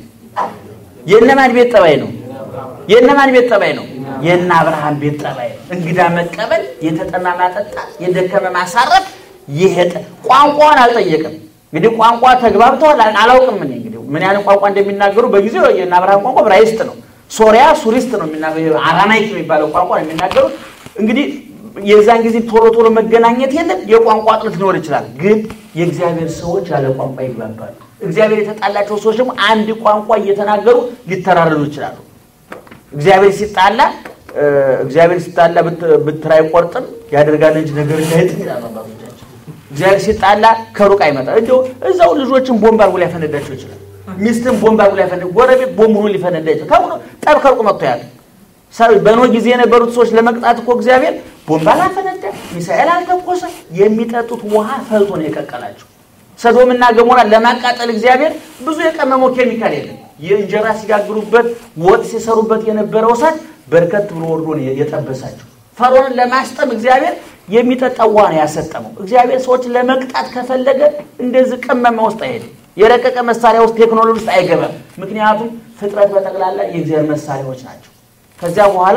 የእነማን ቤት ጠባይ ነው? የእነማን ቤት ጠባይ ነው? የእነ አብርሃም ቤት ጠባይ ነው። እንግዳ መቀበል፣ የተጠማ ማጠጣት፣ የደከመ ማሳረፍ። ይሄ ጠ- ቋንቋውን አልጠየቅም። እንግዲህ ቋንቋ ተግባብተዋል አል- አላውቅም። እኔ እንግዲህ ምን ያህል ቋንቋ እንደሚናገሩ በጊዜው የእነ አብርሃም ቋንቋ ዕብራይስጥ ነው። ሶሪያ ሱሪስት ነው የሚናገሩ፣ አራማይክ የሚባለው ቋንቋ ነው የሚናገሩት። እንግዲህ የዛን ጊዜ ቶሎ ቶሎ መገናኘት የለም። የቋንቋ ጥረት ሊኖር ይችላል። ግን የእግዚአብሔር ሰዎች ያለ ቋንቋ ይግባባሉ። እግዚአብሔር የተጣላቸው ሰዎች ደግሞ አንድ ቋንቋ እየተናገሩ ሊተራረዱ ይችላሉ። እግዚአብሔር ሲጣላ እ፣ እግዚአብሔር ሲጣላ ብት- ብትር አይቆርጥም ያደርጋል እንጂ ነገር እንዳይጥም ይላሉ አባቶቻችን። እግዚአብሔር ሲጣላ ከሩቅ አይመጣም። እንዲያው እዛው ልጆችን ቦምብ አድርጎ ሊያፈነዳቸው ይችላል። ሚስትን ቦምብ አድርጎ ሊያፈነዳ፣ ጎረቤት ቦምብ ሆኖ ሊፈነዳ ይችላል። ከሁሉ ጠብ ከሩቅ መጥቶ ያለ ሰው በኖህ ጊዜ የነበሩት ሰዎች ለመቅጣት እኮ እግዚአብሔር ቦምብ አላፈነዳ፣ ሚሳኤል አልተኮሰ፣ የሚጠጡት ውሃ ፈልቶ ነው የቀቀላቸው። ሰዶምና ገሞራ ለማቃጠል እግዚአብሔር ብዙ የቀመመው ኬሚካል የለም። የእንጀራ ሲጋግሩበት ወጥ ሲሰሩበት የነበረው እሳት በርከት ብሎ ወርዶ ነው የጠበሳቸው። ፈርዖንን ለማስጠም እግዚአብሔር የሚጠጣ ውሃ ነው ያሰጠመው። እግዚአብሔር ሰዎችን ለመቅጣት ከፈለገ እንደዚህ ቅመማ ውስጥ አይሄድም። የረቀቀ መሳሪያ ውስጥ ቴክኖሎጂ ውስጥ አይገባም። ምክንያቱም ፍጥረት በጠቅላላ የእግዚአብሔር መሳሪያዎች ናቸው። ከዚያ በኋላ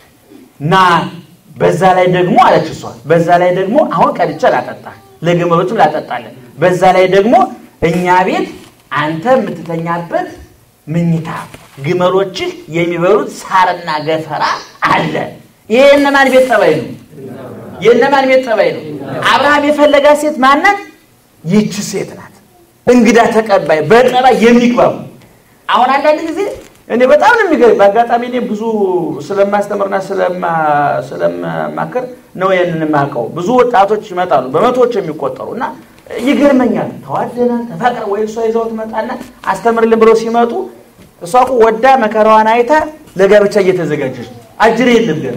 ና በዛ ላይ ደግሞ አለች እሷ። በዛ ላይ ደግሞ አሁን ቀድቼ ላጠጣ ለግመሎችም ላጠጣለን። በዛ ላይ ደግሞ እኛ ቤት አንተ የምትተኛበት ምኝታ፣ ግመሎችህ የሚበሉት ሳርና ገፈራ አለ። ይሄ የእነማን ቤት ጠባይ ነው? የእነማን ቤት ጠባይ ነው? አብርሃም የፈለጋት ሴት ማናት? ይቺ ሴት ናት። እንግዳ ተቀባይ፣ በጠባይ የሚግባቡ አሁን አንዳንድ ጊዜ እኔ በጣም ነው የሚገርም። በአጋጣሚ እኔ ብዙ ስለማስተምርና ስለማ- ስለማማክር ነው ይህንን የማውቀው። ብዙ ወጣቶች ይመጣሉ በመቶዎች የሚቆጠሩ እና ይገርመኛል። ተዋደናል፣ ተፋቅረ ወይ እሷ ይዘው ትመጣና አስተምርልን ብለው ሲመጡ እሷ እኮ ወዳ መከራዋን አይታ ለጋብቻ እየተዘጋጀች ነው። አጅር የለም ገና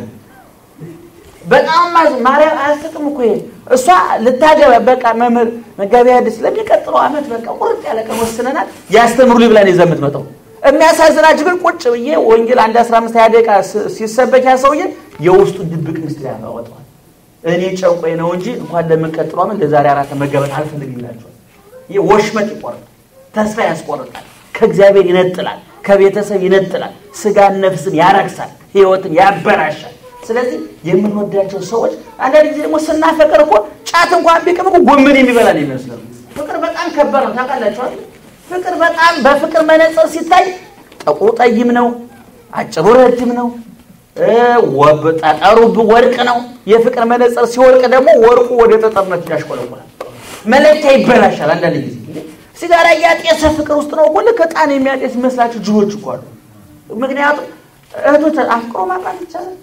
በጣም ማዝ- ማርያም አያስቅም እኮ ይሄ እሷ ልታገባ በቃ መምህር መጋቢ ሐዲስ ለሚቀጥለው ዓመት በቃ ቁርጥ ያለ ቀን ወስነናል ያስተምሩ ብላ ነው ይዛ የምትመጣው። የሚያሳዝናችሁ ግን ቁጭ ብዬ ወንጌል አንድ 15 20 ደቂቃ ስ- ሲሰበክ ያ ሰውዬ የውስጡን ድብቅ ምስጢር ያወጣዋል። እኔ ጨንቆኝ ነው እንጂ እንኳን ለምንቀጥለው ዓመት ለዛሬ አራት መጋባት አልፈልግም ይላቸዋል። ይህ ወሽመጥ ይቆርጣል፣ ተስፋ ያስቆርጣል፣ ከእግዚአብሔር ይነጥላል፣ ከቤተሰብ ይነጥላል፣ ስጋን ነፍስን ያረክሳል፣ ህይወትን ያበላሻል። ስለዚህ የምንወዳቸው ሰዎች አንዳንድ ጊዜ ደግሞ ስናፈቅር እኮ ጫት እንኳን ቢቅም እኮ ጎመን የሚበላ ነው ይመስላል። ፍቅር በጣም ከባድ ነው ታውቃላችኋል። ፍቅር በጣም በፍቅር መነጽር ሲታይ ጥቁሩ ጠይም ነው፣ አጭሩ ረጅም ነው፣ እ ወብ ጠጠሩ ብ- ወርቅ ነው። የፍቅር መነጽር ሲወርቅ ደግሞ ወርቁ ወደ ጠጠርነት ያሽቆለቆላል። መለኪያ ይበላሻል። አንዳንድ ጊዜ እንዴ፣ ሲጋራ እያጤሰ ፍቅር ውስጥ ነው እኮ ልክ ዕጣን የሚያጤስ ይመስላችሁ ጅቦች እኮ አሉ። ምክንያቱም እህቶች አፍቅሮ ማጣት ይቻላል።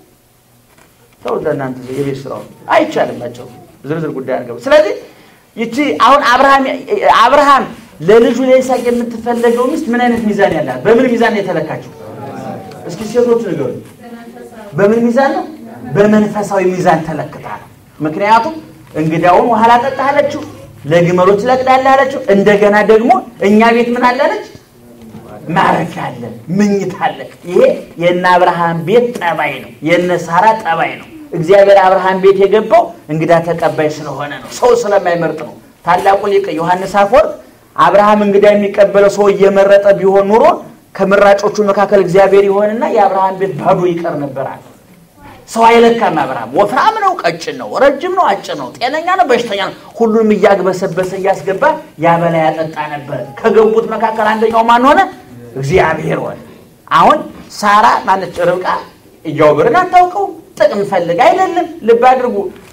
ሰው ለእናንተ የቤት ስራው አይቻልም ናቸው ዝርዝር ጉዳይ አድርገው። ስለዚህ ይቺ አሁን አብርሃም አብርሃም ለልጁ ለይስሐቅ የምትፈለገው ሚስት ምን አይነት ሚዛን ያላት በምን ሚዛን ነው የተለካችው? እስኪ ሴቶቹ ንገሩ። በምን ሚዛን ነው? በመንፈሳዊ ሚዛን ተለክታ ነው። ምክንያቱም እንግዳውን ውሃ ላጠጣህ አለችው፣ ለግመሎች ለቅዳለህ አለችው። እንደገና ደግሞ እኛ ቤት ምን አለ አለች? ማረፊያ አለ፣ ምኝታ አለ። ይሄ የእነ አብርሃም ቤት ጠባይ ነው፣ የእነ ሳራ ጠባይ ነው። እግዚአብሔር አብርሃም ቤት የገባው እንግዳ ተቀባይ ስለሆነ ነው፣ ሰው ስለማይመርጥ ነው። ታላቁ ሊቅ ዮሐንስ አፈወርቅ አብርሃም እንግዳ የሚቀበለው ሰው እየመረጠ ቢሆን ኑሮ ከምራጮቹ መካከል እግዚአብሔር ይሆንና የአብርሃም ቤት ባዶ ይቀር ነበራል። ሰው አይለካም። አብርሃም ወፍራም ነው፣ ቀጭን ነው፣ ረጅም ነው፣ አጭር ነው፣ ጤነኛ ነው፣ በሽተኛ ነው፣ ሁሉንም እያግበሰበሰ እያስገባ ያበላ ያጠጣ ነበር። ከገቡት መካከል አንደኛው ማን ሆነ? እግዚአብሔር ሆነ። አሁን ሳራ ማነች? ርብቃ እያወብርን አታውቀው ጥቅም ፈልግ አይደለም። ልብ አድርጉ።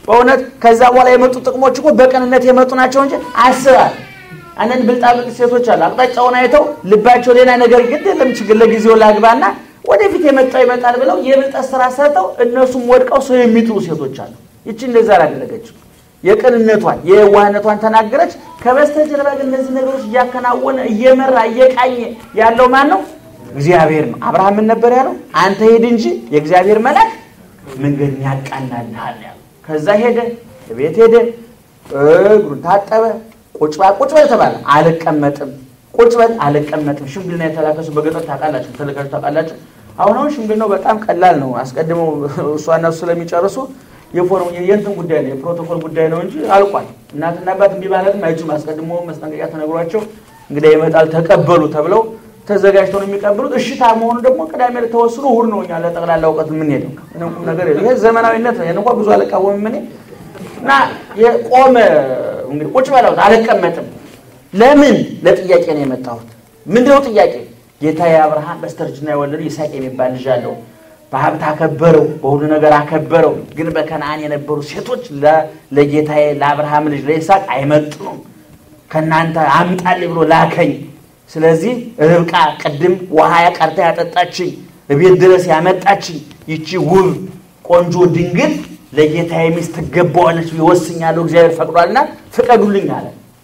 በእውነት ከዛ በኋላ የመጡ ጥቅሞች እኮ በቅንነት የመጡ ናቸው እንጂ አስባል አንዳንድ ብልጣብልጥ ሴቶች አሉ። አቅጣጫውን አይተው ልባቸው ሌላ ነገር ግድ የለም ችግር ለጊዜው ላግባና ወደፊት የመጣው ይመጣል ብለው የብልጠት ስራ ሰርተው እነሱም ወድቀው ሰው የሚጥሉ ሴቶች አሉ። ይቺ እንደዛ አላደረገችም። የቅንነቷን የዋህነቷን ተናገረች። ከበስተጀርባ ግን እነዚህ ነገሮች እያከናወነ እየመራ እየቃኘ ያለው ማን ነው? እግዚአብሔር ነው። አብርሃም ምን ነበር ያለው? አንተ ሄድ እንጂ የእግዚአብሔር መልአክ መንገድን ያቃናልሃል ያለው። ከዛ ሄደ፣ ቤት ሄደ፣ እግሩን ታጠበ። ቁጭ በል ቁጭ በል ተባለ። አልቀመጥም ቁጭ በል አልቀመጥም። ሽምግልና የተላከሱ በገጠር ታውቃላችሁ፣ ተለካችሁ ታውቃላችሁ። አሁን አሁን ሽምግልናው በጣም ቀላል ነው። አስቀድመው እሷና እሱ ስለሚጨርሱ የፎርም የእንትን ጉዳይ ነው የፕሮቶኮል ጉዳይ ነው እንጂ አልቋል። እናትና አባት እምቢ ማለትም አይችሉም። አስቀድሞ መስጠንቀቂያ ተነግሯቸው እንግዲህ ይመጣል ተቀበሉ ተብለው ተዘጋጅተው ነው የሚቀበሉት። እሽታ መሆኑ ደግሞ ቅዳሜ ዕለት ተወስኖ እሑድ ነው እኛ ለጠቅላላ እውቀት የምንሄደው። ምንም ቁም ነገር የለም። ይሄ ዘመናዊነት ነው። ይሄን እንኳ ብዙ አልቃወምም እኔ እና የቆመ እንግዲህ ቁጭ በላሁት አልቀመጥም። ለምን ለጥያቄ ነው የመጣሁት። ምንድነው ጥያቄ? ጌታዬ አብርሃም በስተርጅና የወለዱ ይስሐቅ የሚባል ልጅ አለው። በሀብት አከበረው፣ በሁሉ ነገር አከበረው። ግን በከነአን የነበሩ ሴቶች ለጌታዬ ለአብርሃም ልጅ ለይስሐቅ አይመጥኑም። ከእናንተ አምጣልኝ ብሎ ላከኝ። ስለዚህ ርብቃ ቅድም ውሃ ቀርታ ያጠጣችኝ እቤት ድረስ ያመጣችኝ ይቺ ውብ ቆንጆ ድንግል ለጌታዬ ሚስት ትገባዋለች ይወስኛለሁ፣ እግዚአብሔር ፈቅዷልና ፍቀዱልኝ አለ።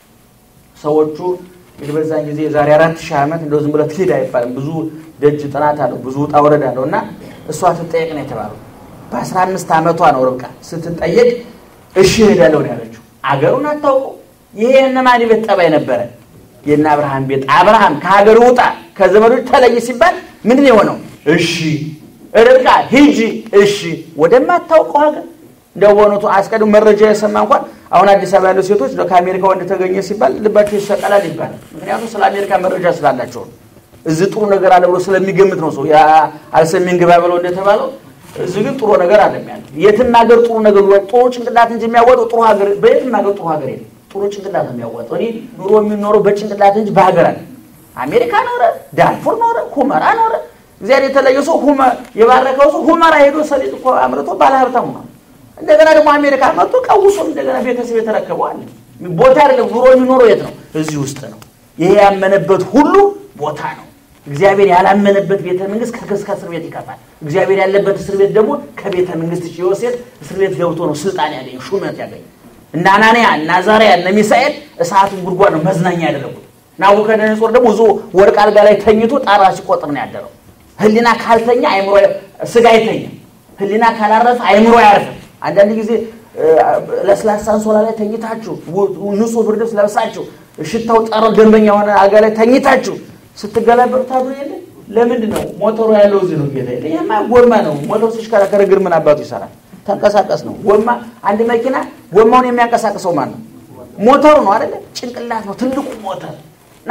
ሰዎቹ እንግዲህ በዛን ጊዜ የዛሬ አራት ሺህ ዓመት እንደው ዝም ብለህ ትሄድ አይባልም። ብዙ ደጅ ጥናት አለው፣ ብዙ ውጣ ውረድ አለው እና እሷ ትጠየቅ ነው የተባለው። በአስራ አምስት ዓመቷ ነው ርብቃ ስትጠየቅ እሺ እሄዳለሁ ነው ያለችው። አገሩን አታውቀው። ይሄ የእነማን ቤት ጠባይ ነበረ? የእነ አብርሃም ቤት። አብርሃም ከሀገር ውጣ ከዘመዶች ተለይ ሲባል ምንድን የሆነው? እሺ ርብቃ ሂጂ፣ እሺ ወደማታውቀው ሀገር እንደው በእውነቱ አስቀድሞ መረጃ የሰማ እንኳን አሁን አዲስ አበባ ያሉ ሴቶች ከአሜሪካ ወንድ ተገኘ ሲባል ልባቸው ይሰቀላል ይባላል። ምክንያቱም ስለ አሜሪካ መረጃ ስላላቸው ነው። እዚህ ጥሩ ነገር አለ ብሎ ስለሚገምት ነው ሰው አልሰሜን ግባ ብለው እንደተባለው እዚህ ግን ጥሩ ነገር አለ ያለ የትም ሀገር ጥሩ ነገር ጥሩ ጭንቅላት እንጂ የሚያወጣው ጥሩ ሀገር በየትም ሀገር ጥሩ ሀገር የለም። ጥሩ ጭንቅላት ነው የሚያወጣው። እኔ ኑሮ የሚኖረው በጭንቅላት እንጂ በሀገር አለ። አሜሪካ ኖረ፣ ዳርፉር ኖረ፣ ሁመራ ኖረ። እግዚአብሔር የተለየ ሰው የባረከው ሰው ሁመራ ሄዶ ሰሊጥ እኮ አምርቶ ባለሀብታም ሆኗል። እንደገና ደግሞ አሜሪካ መጥቶ ቀውሶም እንደገና ቤተሰብ የተረከበው አለ። ቦታ አይደለም ኑሮ የሚኖረው የት ነው? እዚህ ውስጥ ነው። ይሄ ያመነበት ሁሉ ቦታ ነው። እግዚአብሔር ያላመነበት ቤተ መንግስት ከክስ ከእስር ቤት ይከፋል። እግዚአብሔር ያለበት እስር ቤት ደግሞ ከቤተ መንግስት ዮሴፍ እስር ቤት ገብቶ ነው ስልጣን ያገኝ ሹመት ያገኝ። እነ አናንያ እነ አዛርያ እነ ሚሳኤል እሳቱን ጉድጓድ ነው መዝናኛ ያደረጉት። ናቡከደነጾር ደግሞ እዞ ወርቅ አልጋ ላይ ተኝቶ ጣራ ሲቆጥር ነው ያደረው። ህሊና ካልተኛ አይምሮ ስጋ አይተኛ። ህሊና ካላረፈ አይምሮ አያርፍም። አንዳንድ ጊዜ ለስላሳ አንሶላ ላይ ተኝታችሁ ንጹህ ብርድ ልብስ ለብሳችሁ ሽታው ጠረው ደንበኛ የሆነ አልጋ ላይ ተኝታችሁ ስትገላበጡ ታድሩ የለ። ለምንድን ነው ሞተሩ ያለው እዚህ ነው? ጌታ ይሄማ ጎማ ነው። ሞተሩ ሲሽከረከር እግር ምን አባቱ ይሰራል? ተንቀሳቀስ ነው። ጎማ አንድ መኪና ጎማውን የሚያንቀሳቅሰው ማን ነው? ሞተሩ ነው አይደለ? ጭንቅላት ነው ትልቁ ሞተር እና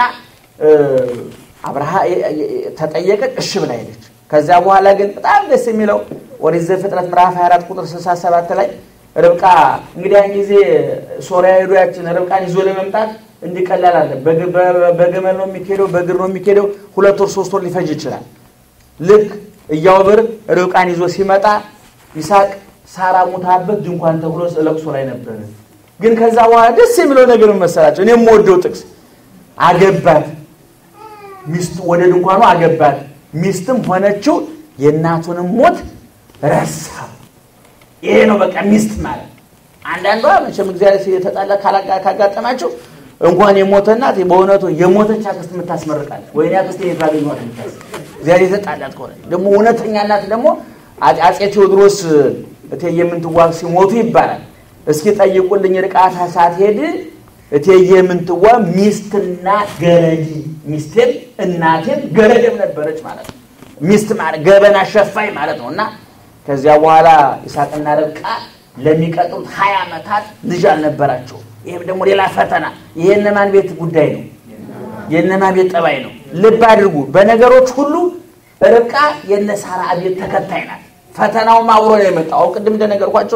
አብርሃ ተጠየቀ፣ እሺ ብላ ሄደች። ከዚያ በኋላ ግን በጣም ደስ የሚለው ኦሪት ዘፍጥረት ምዕራፍ 24 ቁጥር 67 ላይ ርብቃ እንግዲህ ያን ጊዜ ሶሪያ ሄዶ ያችን ርብቃን ይዞ ለመምጣት እንዲቀላል አለ። በገመል ነው የሚኬደው፣ በእግር ነው የሚኬደው። ሁለት ወር ሶስት ወር ሊፈጅ ይችላል። ልክ እያወብር ርብቃን ይዞ ሲመጣ ይስሐቅ ሳራ ሙታበት ድንኳን ተብሎ ለቅሶ ላይ ነበረ። ግን ከዛ በኋላ ደስ የሚለው ነገር መሰላቸው። እኔ የምወደው ጥቅስ አገባት፣ ሚስቱ ወደ ድንኳኑ አገባት፣ ሚስትም ሆነችው፣ የእናቱንም ሞት ረሳ። ይሄ ነው በቃ ሚስት ማለት። አንዳንዷ መቼም እግዚአብሔር የተጣላ ካጋጠማቸው እንኳን የሞተ እናት በእውነቱ የሞተች አክስት የምታስመርቃለች። ወይኔ አክስት የት ባገኘኋት የምታስ እግዚአብሔር የተጣላት ከሆነ ደግሞ እውነተኛ እናት ደግሞ አፄ ቴዎድሮስ እቴጌ ምንትዋብ ሲሞቱ ይባላል። እስኪ ጠይቁልኝ ርቃታ ሳትሄድ እቴጌ ምንትዋብ ሚስትና ገረድ ሚስቴም እናቴም ገረድም ነበረች ማለት ነው። ሚስት ማለት ገበና ሸፋኝ ማለት ነው እና ከዚያ በኋላ ይስሐቅና ርብቃ ለሚቀጥሉት ሀያ ዓመታት ልጅ አልነበራቸው። ይህም ደግሞ ሌላ ፈተና። ይሄ የእነማን ቤት ጉዳይ ነው? የእነማን ቤት ጠባይ ነው? ልብ አድርጉ። በነገሮች ሁሉ ርብቃ የነ ሳራ ቤት ተከታይ ናት። ፈተናውም አብሮ ነው የመጣው። አሁን ቅድም እንደነገርኳቸው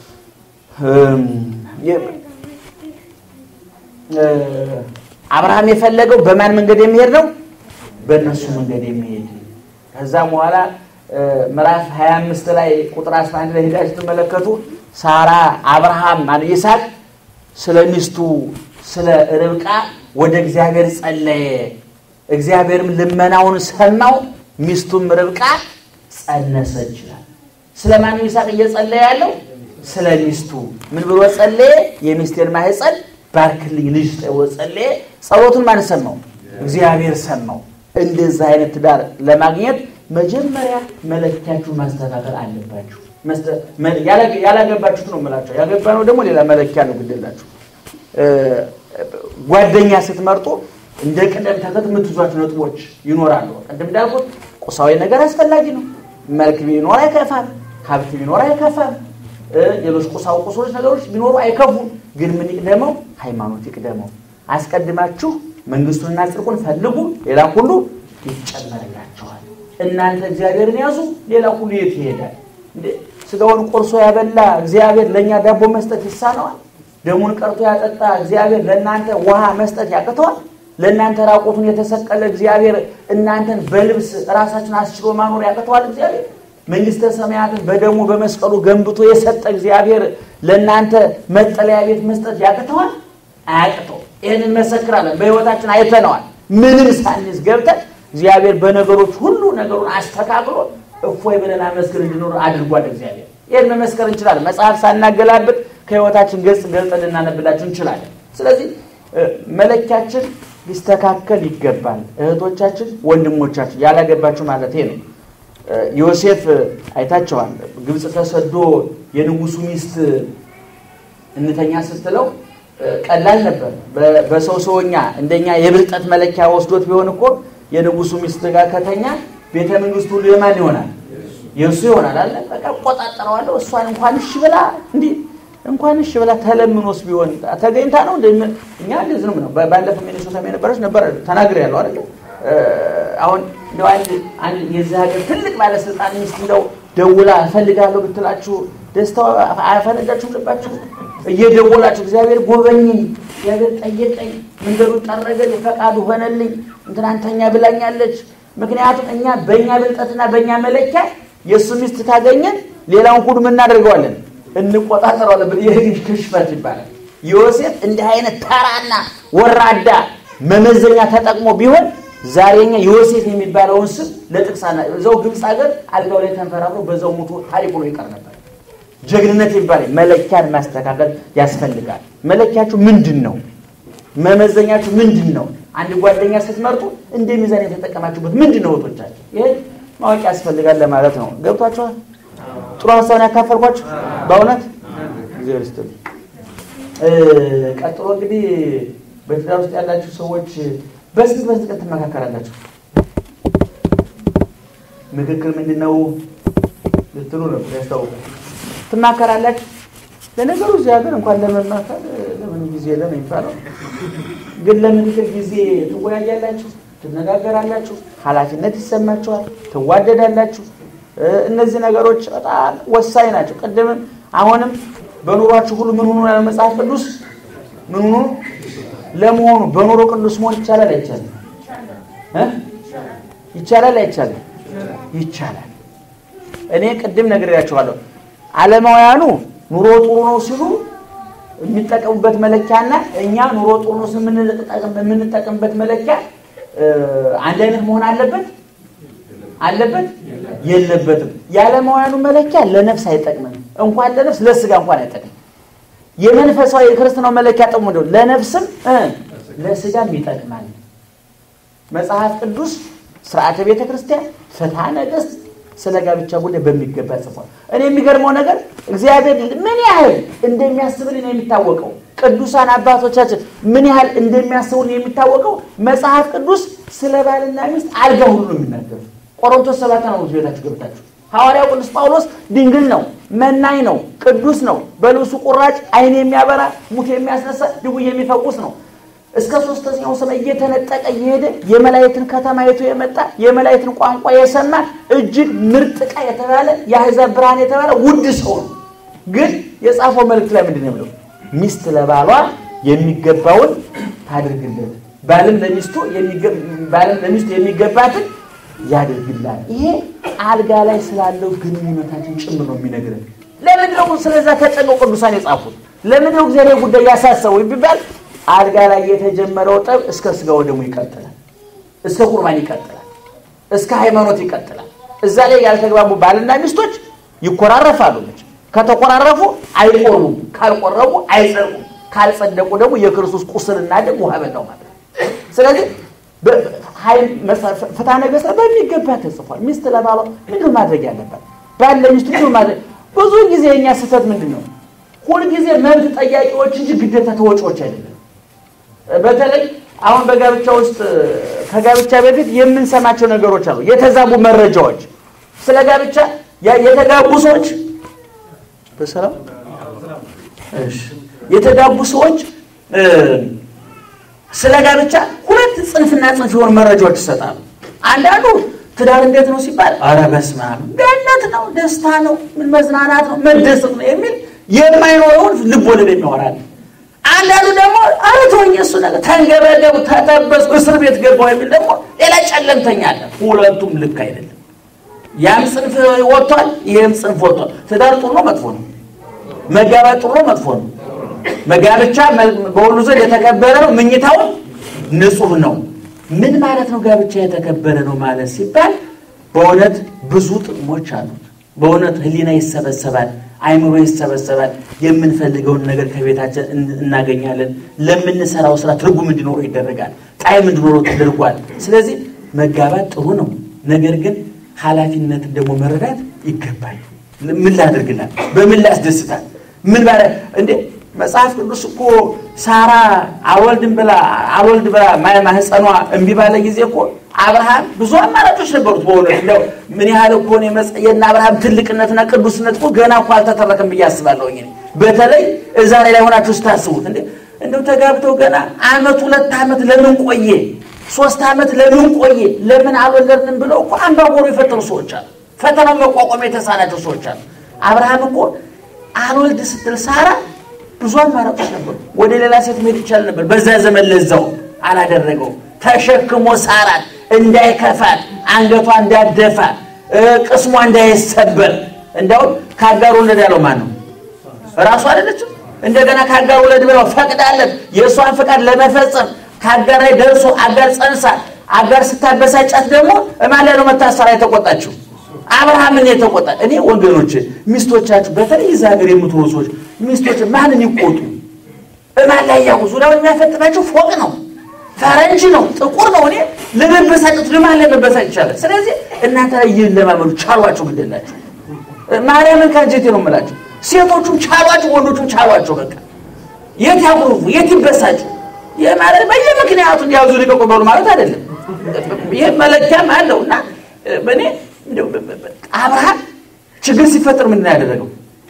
አብርሃም የፈለገው በማን መንገድ የሚሄድ ነው? በእነሱ መንገድ የሚሄድ ከዛም በኋላ ምዕራፍ 25 ላይ ቁጥር 11 ላይ ሄዳችሁ ስትመለከቱ ሳራ አብርሃም ማለት ይስሐቅ ስለ ሚስቱ ስለ ርብቃ ወደ እግዚአብሔር ጸለየ። እግዚአብሔርም ልመናውን ሰማው። ሚስቱም ርብቃ ጸነሰች ይላል። ስለ ማንም ይስሐቅ እየጸለየ ያለው ስለ ሚስቱ ምን ብሎ ጸለየ? የሚስቴን ማህፀን ባርክልኝ ልጅ ጸለየ። ጸሎቱን ማን ሰማው? እግዚአብሔር ሰማው። እንደዚህ አይነት ትዳር ለማግኘት መጀመሪያ መለኪያችሁ ማስተካከል አለባችሁ። ያላገባችሁት ነው የምላቸው። ያገባ ነው ደግሞ ሌላ መለኪያ ነው ግድላችሁ። ጓደኛ ስትመርጡ እንደ ቅደም ተከተል የምትይዟቸው ነጥቦች ይኖራሉ። ቅድም እንዳልኩት ቁሳዊ ነገር አስፈላጊ ነው። መልክ ቢኖር አይከፋም፣ ሀብት ቢኖር አይከፋም፣ ሌሎች ቁሳዊ ቁሶች ነገሮች ቢኖሩ አይከፉም። ግን ምን ይቅደመው? ሃይማኖት ይቅደመው። አስቀድማችሁ መንግስቱንና ጽድቁን ፈልጉ፣ ሌላ ሁሉ ይጨመርላቸዋል። እናንተ እግዚአብሔርን ያዙ፣ ሌላ ሁሉ የት ይሄዳል? ስጋውን ቆርሶ ያበላ እግዚአብሔር ለእኛ ዳቦ መስጠት ይሳነዋል? ደሙን ቀርቶ ያጠጣ እግዚአብሔር ለእናንተ ውሃ መስጠት ያቅተዋል? ለእናንተ ራቁቱን የተሰቀለ እግዚአብሔር እናንተን በልብስ ራሳችን አስችሎ ማኖር ያቅተዋል? እግዚአብሔር መንግስተ ሰማያትን በደሙ በመስቀሉ ገንብቶ የሰጠ እግዚአብሔር ለእናንተ መጠለያ ቤት መስጠት ያቅተዋል? አያቅተው። ይህን እንመሰክራለን። በህይወታችን አይተነዋል። ምንም ሳንስ ገብተን እግዚአብሔር በነገሮች ሁሉ ነገሩን አስተካክሎ እፎይ ብለን አመስግን እንድኖር አድርጓል። እግዚአብሔር ይህን መመስከር እንችላለን። መጽሐፍ ሳናገላብጥ ከህይወታችን ገጽ ገልጠን ልናነብላችሁ እንችላለን። ስለዚህ መለኪያችን ሊስተካከል ይገባል። እህቶቻችን፣ ወንድሞቻችን ያላገባችሁ ማለት ነው። ዮሴፍ አይታቸዋል። ግብፅ ተሰዶ የንጉሱ ሚስት እንተኛ ስትለው ቀላል ነበር። በሰው ሰውኛ እንደኛ የብልጠት መለኪያ ወስዶት ቢሆን እኮ የንጉሱ ሚስት ጋር ከተኛ ቤተ መንግስት ሁሉ የማን ይሆናል? የእሱ ይሆናል አለ። በቃ እቆጣጠረዋለሁ። እሷን እንኳን እሺ ብላ እንዲህ እንኳን እሺ ብላ ተለምኖስ ቢሆን ተገኝታ ነው እኛ እንደዚህ ነው ነው ባለፈው ሚኒሶታ የነበረች ነበር ተናግሬ ያለው አይደል አሁን እንደው አንድ አንድ የዚህ ሀገር ትልቅ ባለስልጣን ሚስት እንደው ደውላ እፈልጋለሁ ብትላችሁ ደስታው አያፈነዳችሁም ልባችሁ እየደወላችሁ እግዚአብሔር ጎበኘኝ እግዚአብሔር ጠየቀኝ መንገዱን ጠረገልኝ ፈቃዱ ሆነልኝ እንትናንተኛ ብላኛለች ምክንያቱም እኛ በእኛ ብልጠትና በእኛ መለኪያ የእሱ ሚስት ካገኘን ሌላውን ሁሉ ምን እናደርገዋለን እንቆጣጠረዋለን ይህ ክሽፈት ይባላል ዮሴፍ እንዲህ አይነት ተራና ወራዳ መመዘኛ ተጠቅሞ ቢሆን ዛሬኛ ዮሴፍ የሚባለውን ስም ለጥቅሳና እዛው ግብፅ ሀገር አልጋው ላይ ተንፈራፍሮ በዛው ሞቶ ታሪክ ሆኖ ይቀር ነበር ጀግንነት ይባላል መለኪያን ማስተካከል ያስፈልጋል መለኪያችሁ ምንድን ነው መመዘኛችሁ ምንድን ነው አንድ ጓደኛ ስትመርጡ እንደ ሚዛን የተጠቀማችሁበት ምንድን ነው ወቶቻችሁ ይሄ ማወቅ ያስፈልጋል ለማለት ነው ገብቷችኋል ጥሩ ሀሳብን ያካፈልኳችሁ በእውነት እግዚአብሔር ይስጥልኝ ቀጥሎ እንግዲህ በትዳር ውስጥ ያላችሁ ሰዎች በስንት በስንት ቀን ትመካከራላችሁ ምክክር ምንድን ነው ልትሉ ነው ያስታውቃል ትማከራላችሁ ለነገሩ እዚህ ሀገር እንኳን ለመማከር ለምን ጊዜ የለም የሚባለው ግን ለምክክር ጊዜ ትወያያላችሁ ትነጋገራላችሁ ኃላፊነት ይሰማችኋል ትዋደዳላችሁ እነዚህ ነገሮች በጣም ወሳኝ ናቸው ቅድምም አሁንም በኑሯችሁ ሁሉ ምን ሆኑ ያለ መጽሐፍ ቅዱስ ምን ሆኑ ለመሆኑ በኑሮ ቅዱስ መሆን ይቻላል አይቻልም ይቻላል አይቻልም ይቻላል እኔ ቅድም ነግሬያችኋለሁ አለማውያኑ ኑሮ ጥሩ ነው ሲሉ የሚጠቀሙበት መለኪያና እኛ ኑሮ ጥሩ ነው የምንጠቀምበት መለኪያ አንድ አይነት መሆን አለበት አለበት የለበትም የዓለማውያኑ መለኪያ ለነፍስ አይጠቅምም እንኳን ለነፍስ ለስጋ እንኳን አይጠቅም የመንፈሳዊ የክርስትናው መለኪያ ጥቅሙ እንደው ለነፍስም ለስጋም ይጠቅማል መጽሐፍ ቅዱስ ስርዓተ ቤተ ክርስቲያን ፍትሐ ነገስት ስለ ጋብቻ ጉዳይ በሚገባ ጽፏል እኔ የሚገርመው ነገር እግዚአብሔር ምን ያህል እንደሚያስብልን የሚታወቀው ቅዱሳን አባቶቻችን ምን ያህል እንደሚያስቡልን የሚታወቀው መጽሐፍ ቅዱስ ስለ ባልና ሚስት አልጋ ሁሉ ነው የሚናገሩ ቆሮንቶስ ሰባት ነው ቤታችሁ ገብታችሁ ሐዋርያው ቅዱስ ጳውሎስ ድንግል ነው መናኝ ነው ቅዱስ ነው በልብሱ ቁራጭ አይን የሚያበራ ሙት የሚያስነሳ ድውይ የሚፈውስ ነው እስከ ሶስተኛው ሰማይ እየተነጠቀ እየሄደ የመላእክትን ከተማ አይቶ የመጣ የመላእክትን ቋንቋ የሰማ እጅግ ምርጥ ዕቃ የተባለ የአሕዛብ ብርሃን የተባለ ውድ ሰው ነው ግን የጻፈው መልእክት ላይ ምንድን ነው ብለው ሚስት ለባሏ የሚገባውን ታድርግለት ባልም ለሚስቱ ባልም ለሚስቱ የሚገባትን ያደርግላል ይሄ አልጋ ላይ ስላለው ግንኙነታችን ጭምር ነው የሚነግረን ለምንድን ነው ስለዛ ተጨንቀው ቅዱሳን የጻፉት? ለምንድን ነው እግዚአብሔር ጉዳይ ያሳሰበው ቢባል አልጋ ላይ የተጀመረው ጠብ እስከ ስጋ ወደሙ ይቀጥላል፣ እስከ ቁርባን ይቀጥላል፣ እስከ ሃይማኖት ይቀጥላል። እዛ ላይ ያልተግባቡ ባልና ሚስቶች ይኮራረፋሉ። መቼም ከተኮራረፉ አይቆርቡም፣ ካልቆረቡ አይጸድቁም፣ ካልጸደቁ ደግሞ የክርስቶስ ቁስልና ደም ውሃ በላው ማለት ነው። ስለዚህ ፍትሐ ነገሥት በሚገባ ተጽፏል። ሚስት ለባሏ ምንድን ማድረግ ያለባት ባል ለሚስቱ ምንድን ማድረግ ብዙ ጊዜ የኛ ስህተት ምንድን ነው? ሁልጊዜ መብት ጠያቂዎች እንጂ ግዴታ ተወጪዎች አይደለም። በተለይ አሁን በጋብቻ ውስጥ ከጋብቻ በፊት የምንሰማቸው ነገሮች አሉ። የተዛቡ መረጃዎች ስለ ጋብቻ የተጋቡ ሰዎች በሰላም እሺ፣ የተጋቡ ሰዎች ስለ ጋብቻ ሁለት ጽንፍና ጽንፍ የሆኑ መረጃዎች ይሰጣሉ። አንዳንዱ ትዳር እንዴት ነው ሲባል ኧረ በስመ አብ ገነት ነው፣ ደስታ ነው፣ ምን መዝናናት ነው፣ መደሰት ነው የሚል የማይኖረውን ልብ ወለድ የሚያወራል። አንዳንዱ ደግሞ ኧረ ተወኝ እሱ ነገር ተንገበገቡ፣ ተጠበስኩ፣ እስር ቤት ገባሁ የሚል ደግሞ ሌላ ጨለምተኛ አለ። ሁለቱም ልክ አይደለም። ያም ጽንፍ ወጥቷል፣ ይህም ጽንፍ ወጥቷል። ትዳር ጥሩ ነው መጥፎ ነው? መጋባት ጥሩ ነው መጥፎ ነው? መጋብቻ በሁሉ ዘንድ የተከበረ ነው፣ ምኝታው ንጹህ ነው። ምን ማለት ነው? ጋብቻ የተከበረ ነው ማለት ሲባል በእውነት ብዙ ጥቅሞች አሉት። በእውነት ሕሊና ይሰበሰባል፣ አይምሮ ይሰበሰባል። የምንፈልገውን ነገር ከቤታችን እናገኛለን። ለምንሰራው ስራ ትርጉም እንዲኖረው ይደረጋል፣ ጣዕም እንዲኖረው ተደርጓል። ስለዚህ መጋባት ጥሩ ነው። ነገር ግን ኃላፊነትን ደግሞ መረዳት ይገባል። ምን ላድርግላል? በምን ላስደስታል? ምን ባለ እንዴ መጽሐፍ ቅዱስ እኮ ሳራ አልወልድም ብላ አልወልድ ብላ ማህፀኗ እምቢ ባለ ጊዜ እኮ አብርሃም ብዙ አማራጮች ነበሩት። በእውነት እንደው ምን ያህል እኮ የእነ አብርሃም ትልቅነትና ቅዱስነት እኮ ገና እኮ አልተተረከም ብዬ አስባለሁ። በተለይ እዛ ላይ ላይ ሆናችሁ ስታስቡት እንዴ እንደው ተጋብተው ገና አመት ሁለት ዓመት ለምን ቆየ ሶስት ዓመት ለምን ቆየ ለምን አልወለድንም ብለው እኮ አምባጓሮ የፈጠሩ ሰዎች አሉ። ፈተናው መቋቋም የተሳናቸው ሰዎች አሉ። አብርሃም እኮ አልወልድ ስትል ሳራ ብዙ አማራጮች ነበሩ። ወደ ሌላ ሴት መሄድ ይቻል ነበር። በዛ ዘመን ለዛው አላደረገው። ተሸክሞ ሳራን እንዳይከፋት፣ አንገቷ እንዳደፋ፣ ቅስሟ እንዳይሰበር። እንዲያውም ከአጋር ወለድ ያለው ማን ነው? እራሱ አይደለችም? እንደገና ከአጋር ወለድ ብለው ፈቅዳለት የእሷን ፍቃድ ለመፈጸም ከአጋር ላይ ደርሶ አጋር ጸንሳ አጋር ስታበሳጫት ደግሞ እማን ላይ ነው መታሰራ የተቆጣችው? አብርሃምን የተቆጣ እኔ ወገኖች ሚስቶቻችሁ በተለይ እዛ ሀገር የምትኖሩ ሰዎች ሚስቶች ማንን ይቆጡ? እማን ላይ ያው ዙሪያውን የሚያፈጥናቸው ፎቅ ነው፣ ፈረንጅ ነው፣ ጥቁር ነው። እኔ ለመበሳጨት ለማን ላይ መበሳጭ ይቻላል? ስለዚህ እናንተ ላይ ይህን ለማመዱ ቻሏቸው፣ ግደላቸው። ማርያምን ከአንጀቴ ነው የምላቸው። ሴቶቹም ቻሏቸው፣ ወንዶቹም ቻሏቸው። በቃ የት ያጉርፉ፣ የት ይበሳጩ። ይህ ማለት በየምክንያቱ ያዙ ሊቀቁ በሉ ማለት አይደለም። ይህ መለኪያም አለው እና በእኔ አብርሃም ችግር ሲፈጠር ምንድን ነው ያደረገው?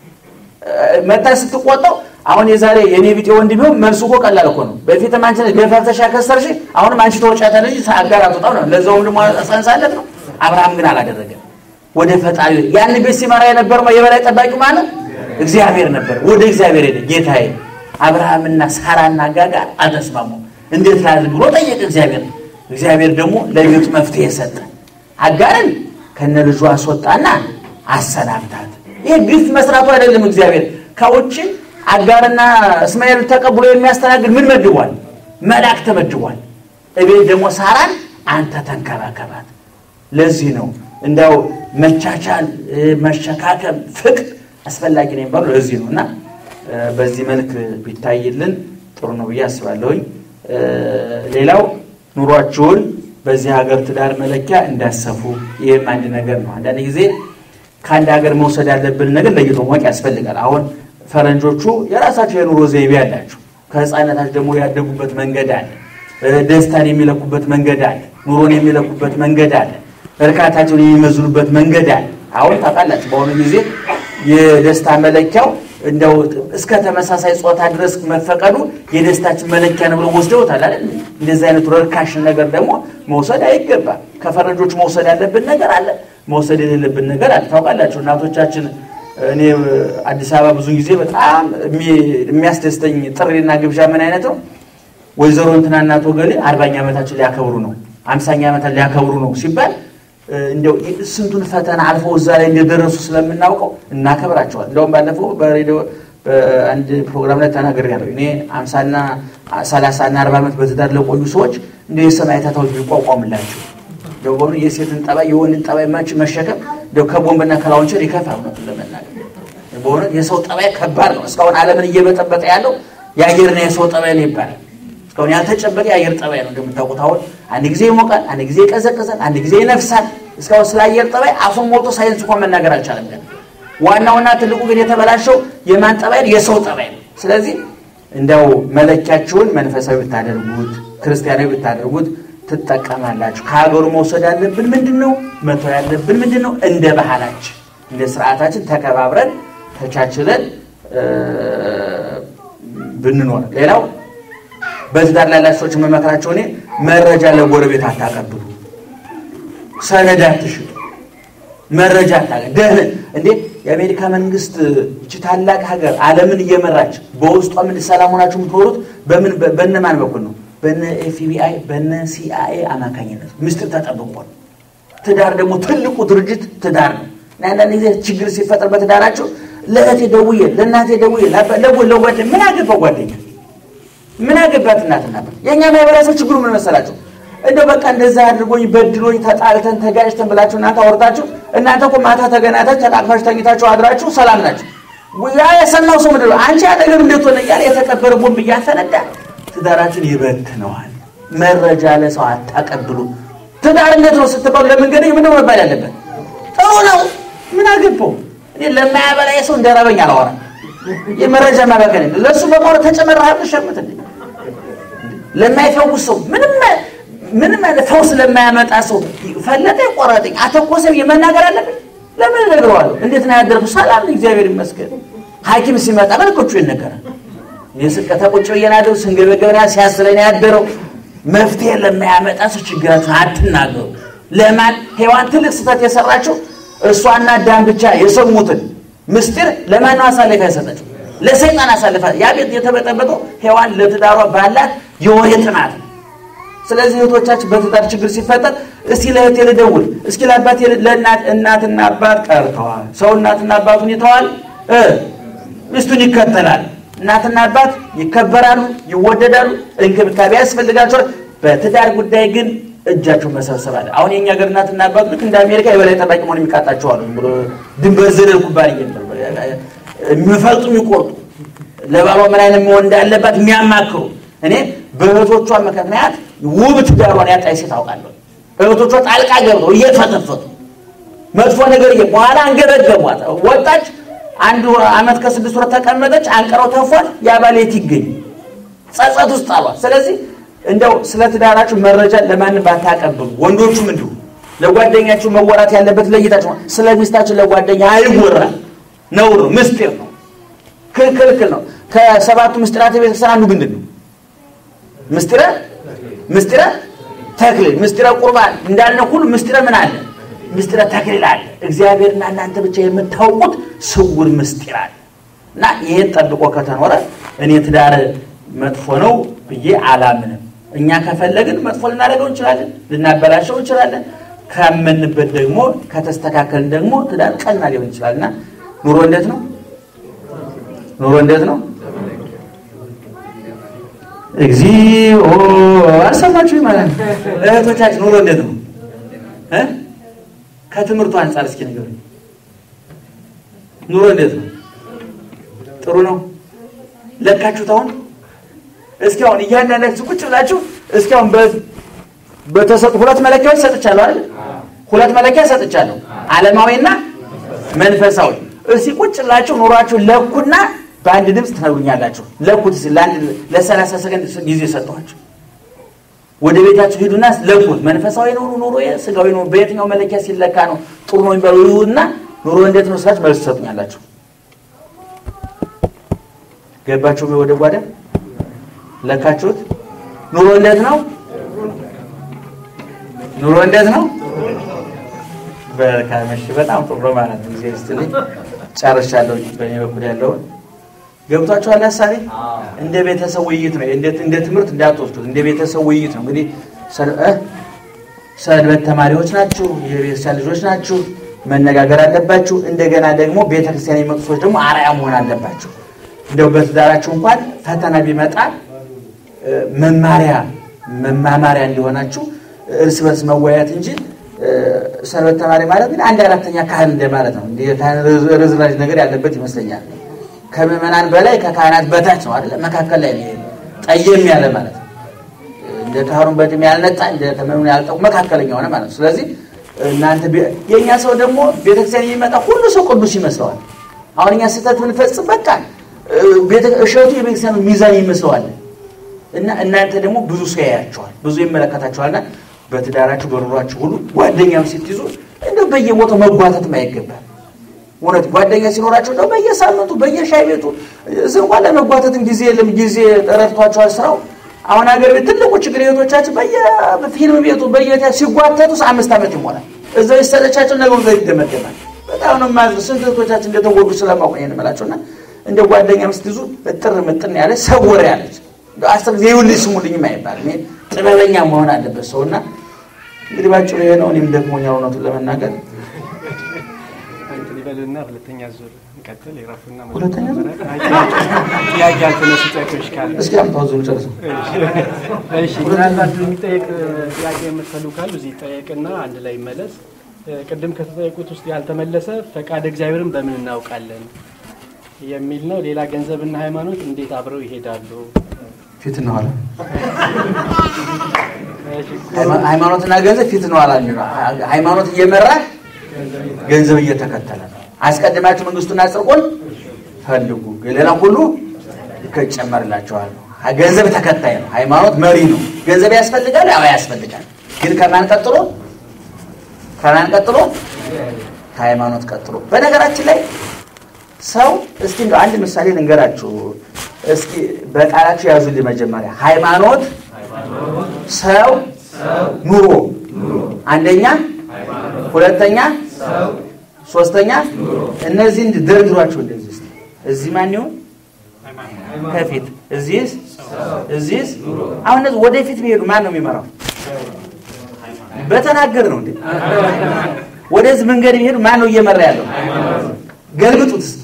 መታ ስትቆጣው አሁን የዛሬ የኔ ቢጤ ወንድ ቢሆን መልሱ እኮ ቀላል እኮ ነው። በፊትም አንቺ ነሽ ገፋፍተሽ ያከሰርሽ፣ አሁንም አንቺ ተወጫታለሽ እንጂ አጋር አትወጣም ነው። ለዛውም ደግሞ ጸንሳለት ነው። አብርሃም ግን አላደረገም። ወደ ፈጣሪ ያን ቤት ሲመራ የነበረው የበላይ ጠባቂው ማለት እግዚአብሔር ነበር። ወደ እግዚአብሔር ሄደ። ጌታዬ አብርሃምና ሳራና ጋጋር አልተስማሙም፣ እንዴት ላድርግ ብሎ ጠየቀ እግዚአብሔር። እግዚአብሔር ደግሞ ለቤቱ መፍትሄ ሰጠ። አጋርን ከነ ልጇ አስወጣና አሰናብታት። ይህ ግፍ መስራቱ አይደለም። እግዚአብሔር ከውጭ አጋርና እስማኤል ተቀብሎ የሚያስተናግድ ምን መድቧል? መልአክ ተመድቧል። እቤት ደግሞ ሳራን አንተ ተንከባከባት። ለዚህ ነው እንዳው መቻቻል፣ መሸካከም፣ ፍቅር አስፈላጊ ነው የሚባለው ለዚህ ነው እና በዚህ መልክ ቢታይልን ጥሩ ነው ብዬ አስባለሁኝ። ሌላው ኑሯችሁን በዚህ ሀገር ትዳር መለኪያ እንዳሰፉ ይህም አንድ ነገር ነው። አንዳንድ ጊዜ ከአንድ ሀገር መውሰድ ያለብን ነገር ለይቶ ማወቅ ያስፈልጋል። አሁን ፈረንጆቹ የራሳቸው የኑሮ ዘይቤ አላቸው። ከህፃነታቸው ደግሞ ያደጉበት መንገድ አለ። ደስታን የሚለኩበት መንገድ አለ። ኑሮን የሚለኩበት መንገድ አለ። እርካታቸውን የሚመዝኑበት መንገድ አለ። አሁን ታውቃላችሁ፣ በአሁኑ ጊዜ የደስታ መለኪያው እንደው እስከ ተመሳሳይ ጾታ ድረስ መፈቀዱ የደስታችን መለኪያ ነው ብለው ወስደውታል አይደል? እንደዚህ አይነቱ ርካሽ ነገር ደግሞ መውሰድ አይገባም። ከፈረንጆች መውሰድ ያለብን ነገር አለ፣ መውሰድ የሌለብን ነገር አለ። ታውቃላችሁ እናቶቻችን እኔ አዲስ አበባ ብዙ ጊዜ በጣም የሚያስደስተኝ ጥሪና ግብዣ ምን አይነት ነው? ወይዘሮ እንትና እናቶ ገሌ አርባኛ ዓመታችን ሊያከብሩ ነው፣ አምሳኛ ዓመታችን ሊያከብሩ ነው ሲባል እንደው ስንቱን ፈተና አልፈው እዛ ላይ እንደደረሱ ስለምናውቀው እናከብራቸዋል። እንደውም ባለፈው በሬዲዮ በአንድ ፕሮግራም ላይ ተናግሬያለሁ። እኔ አምሳና ሰላሳና አርባ ዓመት በትዳር ለቆዩ ሰዎች እንደ የሰማዕታት ሐውልት ቢቋቋምላቸው እንደው በሆኑ የሴትን ጠባይ የወንድን ጠባይ መች መሸከም እንደው ከቦምብና ከላውንቸር ይከፋል። እውነቱን ለመናገር በሆነ የሰው ጠባይ ከባድ ነው። እስካሁን ዓለምን እየበጠበጠ ያለው የአየርና የሰው ጠባይ ነው ይባላል። እስካሁን ያልተጨበጠ የአየር ጠባይ ነው እንደምታውቁት። አሁን አንድ ጊዜ ይሞቃል፣ አንድ ጊዜ ይቀዘቅዛል፣ አንድ ጊዜ ይነፍሳል። እስካሁን ስለ አየር ጠባይ አፉን ሞልቶ ሳይንስ እንኳን መናገር አልቻለም። ግን ዋናውና ትልቁ ግን የተበላሸው የማን ጠባይ ነው? የሰው ጠባይ ነው። ስለዚህ እንደው መለኪያችሁን መንፈሳዊ ብታደርጉት፣ ክርስቲያናዊ ብታደርጉት ትጠቀማላችሁ። ከሀገሩ መውሰድ ያለብን ምንድን ነው? መተው ያለብን ምንድን ነው? እንደ ባህላችን እንደ ስርዓታችን ተከባብረን ተቻችለን ብንኖር ሌላው በትዳር ላይ ያላችሁ ሰዎች የምመክራቸው እኔ መረጃ ለጎረቤት አታቀብሉ፣ ሰነድ አትሽጡ፣ መረጃ አታቀ ደህን እንዴ የአሜሪካ መንግስት እቺ ታላቅ ሀገር ዓለምን እየመራች በውስጧ ምን ሰላም ሆናችሁ የምትኖሩት በምን በእነማን በኩል ነው? በነ ኤፍቢአይ በነ ሲአይኤ አማካኝነት ምስጢር ተጠብቆ ነው። ትዳር ደግሞ ትልቁ ድርጅት ትዳር ነው። እና አንዳንድ ጊዜ ችግር ሲፈጠር በትዳራቸው ለእህቴ ደውዬ ለእናቴ ደውዬ ለጓደኛ ምን አገባው ጓደኛ ምን አገባት እናትና የእኛ ማህበረሰብ ችግሩ ምን መሰላችሁ? እንደው በቃ እንደዛ አድርጎኝ በድሎኝ ተጣልተን ተጋጭተን ብላችሁ እናንተ አወርታችሁ እናንተ እኮ ማታ ተገናኝታችሁ ተቃቅፋችሁ ተኝታችሁ አድራችሁ ሰላም ናችሁ። ያ የሰማው ሰው ምንድን ነው አንቺ አጠገብ እንዴት ሆነ እያለ የተቀበረ ቦምብ እያፈነዳ ትዳራችን ይበትነዋል። መረጃ ለሰው አታቀብሉ። ትዳር እንዴት ነው ስትባሉ ለመንገደኝ ምንድን ነው መባል ያለበት? ጥሩ ነው ምን አገባው እኔ ለማያበላ ሰው እንደረበኝ አላወራም። የመረጃ ማባከን ለእሱ በቆረ ተጨመረህ ሸምት እንዴ ለማይፈውስ ሰው ምንም ምንም አይነት ፈውስ ለማያመጣ ሰው ፈለጠ ቆረጠኝ አተኮሰ የመናገር አለብኝ። ለምን እነግረዋለሁ? እንዴት ነው ያደረኩ? ሰላም ነው እግዚአብሔር ይመስገን። ሐኪም ሲመጣ መልኮቹ ይነገራል። እኔ ስቀተ ቁጭ ብዬ ናደው ስንገበገብ ያ ሲያስለኝ ያደረው መፍትሄ ለማያመጣ ሰው ችግራችሁን አትናገሩ። ለማን ሔዋን ትልቅ ስህተት የሰራችው እሷና አዳም ብቻ የሰሙትን ምስጢር ለማን ነው አሳልፋ የሰጠችው? ለሰይጣን አሳልፋ። ያ ቤት የተበጠበጠው ሔዋን ለትዳሯ ባላት የወሬ ጥማት ነው። ስለዚህ እህቶቻችን በትዳር ችግር ሲፈጠር እስኪ ለእህቴ ልደውል፣ እስኪ ለአባቴ ለእናት እናትና አባት ቀርተዋል። ሰው እናትና አባቱን ይተዋል፣ ሚስቱን ይከተላል። እናትና አባት ይከበራሉ፣ ይወደዳሉ፣ እንክብካቤ ያስፈልጋቸዋል። በትዳር ጉዳይ ግን እጃቸውን መሰብሰብ አለ። አሁን የኛ ሀገር እናትና አባት ልክ እንደ አሜሪካ የበላይ ጠባቂ መሆን የሚቃጣቸው አሉ። ብሎ ድንበር ዘለል ኩባንያ የሚፈልጡ የሚቆርጡ ለባሏ ምን አይነት መሆን እንዳለባት የሚያማክሩ እኔ በእህቶቿ ምክንያት ውብ ትዳሯን ያጣች ሴት አውቃለሁ። እህቶቿ ጣልቃ ገብተው እየተፈተፈቱ መጥፎ ነገር እየ በኋላ አንገበገቧት። ወጣች፣ አንድ አመት ከስድስት ወር ተቀመጠች፣ አንቀረው ተፏት። ያ ባል የት ይገኝ? ጸጸት ውስጥ አሏት። ስለዚህ እንደው ስለ ትዳራችሁ መረጃ ለማንም ባታቀብሉ፣ ወንዶቹም እንዲሁ ለጓደኛችሁ መወራት ያለበት ለይታችሁ። ስለ ሚስታችሁ ለጓደኛ አይወራል፣ ነውር ነው፣ ምስጢር ነው፣ ክልክል ነው። ከሰባቱ ምስጢራተ ቤተክርስቲያን አንዱ ምንድን ነው? ምስጢረ ምስጢረ ተክሊል፣ ምስጢረ ቁርባን እንዳልነው ሁሉ ምስጢረ ምን አለ? ምስጢረ ተክሊል አለ። እግዚአብሔርና እናንተ ብቻ የምታውቁት ስውር ምስጢር አለ እና ይሄን ጠብቆ ከተኖረ እኔ ትዳር መጥፎ ነው ብዬ አላምንም። እኛ ከፈለግን መጥፎ ልናደርገው እንችላለን፣ ልናበላሸው እንችላለን። ካመንበት ደግሞ ከተስተካከልን ደግሞ ትዳር ቀና ሊሆን ይችላል እና ኑሮ እንዴት ነው? ኑሮ እንዴት ነው? እግዚኦ አልሰማችሁ ማለት ነው። እህቶቻችን ኑሮ እንዴት ነው? ከትምህርቱ አንጻር እስኪ ንገሩኝ። ኑሮ እንዴት ነው? ጥሩ ነው? ለካችሁት? አሁን እስኪ አሁን እያንዳንዳችሁ ቁጭ ብላችሁ እስኪ አሁን በተሰጡ ሁለት መለኪያዎች ሰጥቻለሁ አይደል? ሁለት መለኪያ ሰጥቻለሁ፣ ዓለማዊና መንፈሳዊ። እስኪ ቁጭ ብላችሁ ኑሯችሁ ለኩና በአንድ ድምፅ ትነግሩኛላችሁ። ለኩት ለአንድ ለሰላሳ ሰከንድ ጊዜ ሰጠኋችሁ። ወደ ቤታችሁ ሂዱና ለኩት። መንፈሳዊ ነው ኑሮ፣ ስጋዊ ነው፣ በየትኛው መለኪያ ሲለካ ነው ጥሩ ነው የሚባለው? ይሁንና ኑሮ እንዴት ነው ስላችሁ መልስ ትሰጡኛላችሁ። ገባችሁ ወደ ጓዳ ለካችሁት? ኑሮ እንዴት ነው? ኑሮ እንዴት ነው? በካመሽ በጣም ጥሩ ነው ማለት ነው። ጊዜ ስትልኝ ጨርሻለሁ። በእኔ በኩል ያለውን ገብቷችኋል? ሀሳቤ እንደ ቤተሰብ ውይይት ነው። እንደ ትምህርት እንዳትወስዱት፣ እንደ ቤተሰብ ውይይት ነው። እንግዲህ ሰንበት ተማሪዎች ናችሁ፣ የቤተክርስቲያን ልጆች ናችሁ፣ መነጋገር አለባችሁ። እንደገና ደግሞ ቤተክርስቲያን የሚመጡ ሰዎች ደግሞ አርአያ መሆን አለባችሁ። እንደው በትዳራችሁ እንኳን ፈተና ቢመጣ እ፣ መማሪያ መማማሪያ እንዲሆናችሁ እርስ በርስ መወያየት እንጂ እ፣ ሰንበት ተማሪ ማለት ግን አንድ አራተኛ ካህን እንደማለት ነው። እንዲህ የካህን ርዝ- ርዝራዥ ነገር ያለበት ይመስለኛል። ከምዕመናን በላይ ከካህናት በታች ነው አይደለ? መካከል ላይ ነው ይሄ ጠየም ያለ ማለት ነው። እንደ ካህኑን በድም ያልነጣ እንደ ተመኑ ያልጠቁ መካከለኛ ሆነ ማለት ነው። ስለዚህ እናንተ ቤ- የእኛ ሰው ደግሞ ቤተክርስቲያን የሚመጣ ሁሉ ሰው ቅዱስ ይመስለዋል። አሁን እኛ ስህተት ብንፈጽም በቃ እ፣ ቤተ- እሸቱ የቤተክርስቲያኑ ሚዛን ይመስለዋል። እና እናንተ ደግሞ ብዙ ሰው ያያቸዋል፣ ብዙ ይመለከታቸዋልና በትዳራችሁ በኑሯችሁ ሁሉ ጓደኛም ስትይዙ እንደው በየቦታው መጓተትም አይገባል። እውነት ጓደኛ ሲኖራቸው ነው በየሳምንቱ በየሻይ ቤቱ እዚህ እንኳን ለመጓተትም ጊዜ የለም። ጊዜ ረድቷቸዋል ስራው። አሁን ሀገር ቤት ትልቁ ችግር ቤቶቻችን በየፊልም ቤቱ በየተ ሲጓተቱ አምስት ዓመት ይሞላል። እዛው ይሰለቻቸው ነገሩ ዘ ይደመደማል። በጣም ነው ማዝ ስንት እህቶቻችን እንደተጎዱ ስለማውቅ ነው የምላቸው እና እንደ ጓደኛም ስትይዙ እጥር ምጥን ያለ ሰወር ያለች አስር ጊዜ ይኸውልኝ ስሙልኝም አይባልም። ይሄ ጥበበኛ መሆን አለበት ሰው እና እንግዲህ ባጭሩ ይሄ ነው። እኔም ደክሞኛል እውነቱን ለመናገር እንትን ይበልና ሁለተኛ ዙር እንቀጥል። የራፉና ሁለተኛ ዙር? ጥያቄ ያልተነሱ ጥያቄዎች ካለ እስኪ አምታው ዙር ጨርሰው እሺ፣ ምናልባት የሚጠየቅ ጥያቄ የምትፈልጉ ካሉ እዚህ ይጠየቅና አንድ ላይ ይመለስ። ቅድም ከተጠየቁት ውስጥ ያልተመለሰ ፈቃድ እግዚአብሔርን በምን እናውቃለን የሚል ነው። ሌላ ገንዘብና ሃይማኖት እንዴት አብረው ይሄዳሉ? ፊት ነው አለ እሺ፣ ሃይማ- ሃይማኖትና ገንዘብ ፊት ነው አላ ሃይማኖት እየመራ ገንዘብ እየተከተለ ነው። አስቀድማችሁ መንግስቱና ጽድቁን ፈልጉ፣ ሌላ ሁሉ ይጨመርላችኋል። ገንዘብ ተከታይ ነው። ሃይማኖት መሪ ነው። ገንዘብ ያስፈልጋል፣ ያው ያስፈልጋል። ግን ከማን ቀጥሎ? ከማን ቀጥሎ? ከሃይማኖት ቀጥሎ። በነገራችን ላይ ሰው እስኪ እንደው አንድ ምሳሌ ልንገራችሁ። እስኪ በቃላችሁ ያዙልኝ። መጀመሪያ ሃይማኖት፣ ሰው፣ ኑሮ። አንደኛ፣ ሁለተኛ፣ ሶስተኛ። እነዚህ ደርድሯቸው እንደዚህ እስኪ። እዚህ ማን ይሆን ከፊት? እዚህስ? እዚህስ? አሁን እነዚህ ወደፊት ቢሄዱ ማን ነው የሚመራው? በተናገር ነው እንዴ? ወደዚህ መንገድ ቢሄዱ ማን ነው እየመራ ያለው? ገልብጡት እስኪ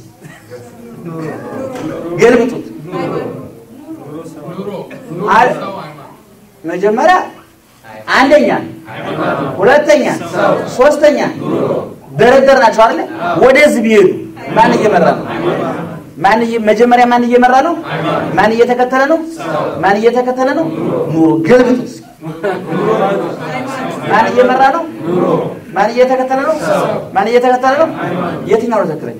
ገልብጡት። አል- መጀመሪያ አንደኛ፣ ሁለተኛ፣ ሶስተኛ ደረደር ናቸው አይደለ? ወደዚህ ቢሄዱ ማን እየመራ ነው? ማን እየ- መጀመሪያ ማን እየመራ ነው? ማን እየተከተለ ነው? ማን እየተከተለ ነው? ኑሮ ገልብጡት እስኪ። ማን እየመራ ነው? ማን እየተከተለ ነው? ማን እየተከተለ ነው? የትኛው ነው ትክክለኛው?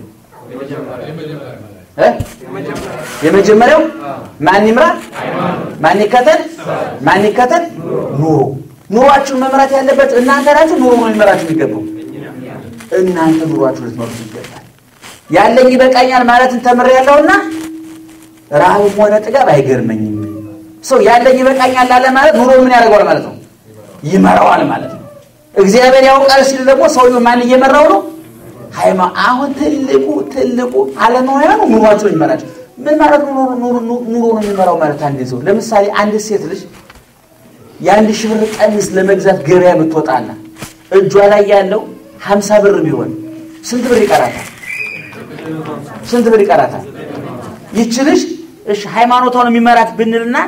እ? የመጀመሪያው ማን ይምራ? ማን ይከተል? ማን ይከተል? ኑሮ ኑሯችሁን መምራት ያለበት እናንተ ናችሁ። ኑሮ ነው ሊመራችሁ የሚገባው። እናንተ ኑሯችሁ ልትመሩት ይገባል። ያለኝ ይበቃኛል ማለትን ተምሬያለሁና ረሃብም ሆነ ጥጋብ አይገርመኝም። ሰው ያለኝ ይበቃኛል ላለ ማለት ኑሮ ምን ያደርገዋል ማለት ነው? ይመራዋል ማለት ነው። እግዚአብሔር ያውቃል ሲል ደግሞ ሰውየው ማን እየመራው ነው? ሃይማ አሁን ትልቁ ትልቁ አለማውያኑ ኑሯቸው ይመራቸው። ምን ማለት ነው? ኑሮ ኑሮ ኑሮ ነው የሚመራው ማለት አንድ ሰው ለምሳሌ አንድ ሴት ልጅ የአንድ ሺህ ብር ቀሚስ ለመግዛት ገበያ ብትወጣና እጇ ላይ ያለው ሀምሳ ብር ቢሆን ስንት ብር ይቀራታል? ስንት ብር ይቀራታል? ይቺ ልጅ እሺ ሃይማኖቷን የሚመራት ብንልና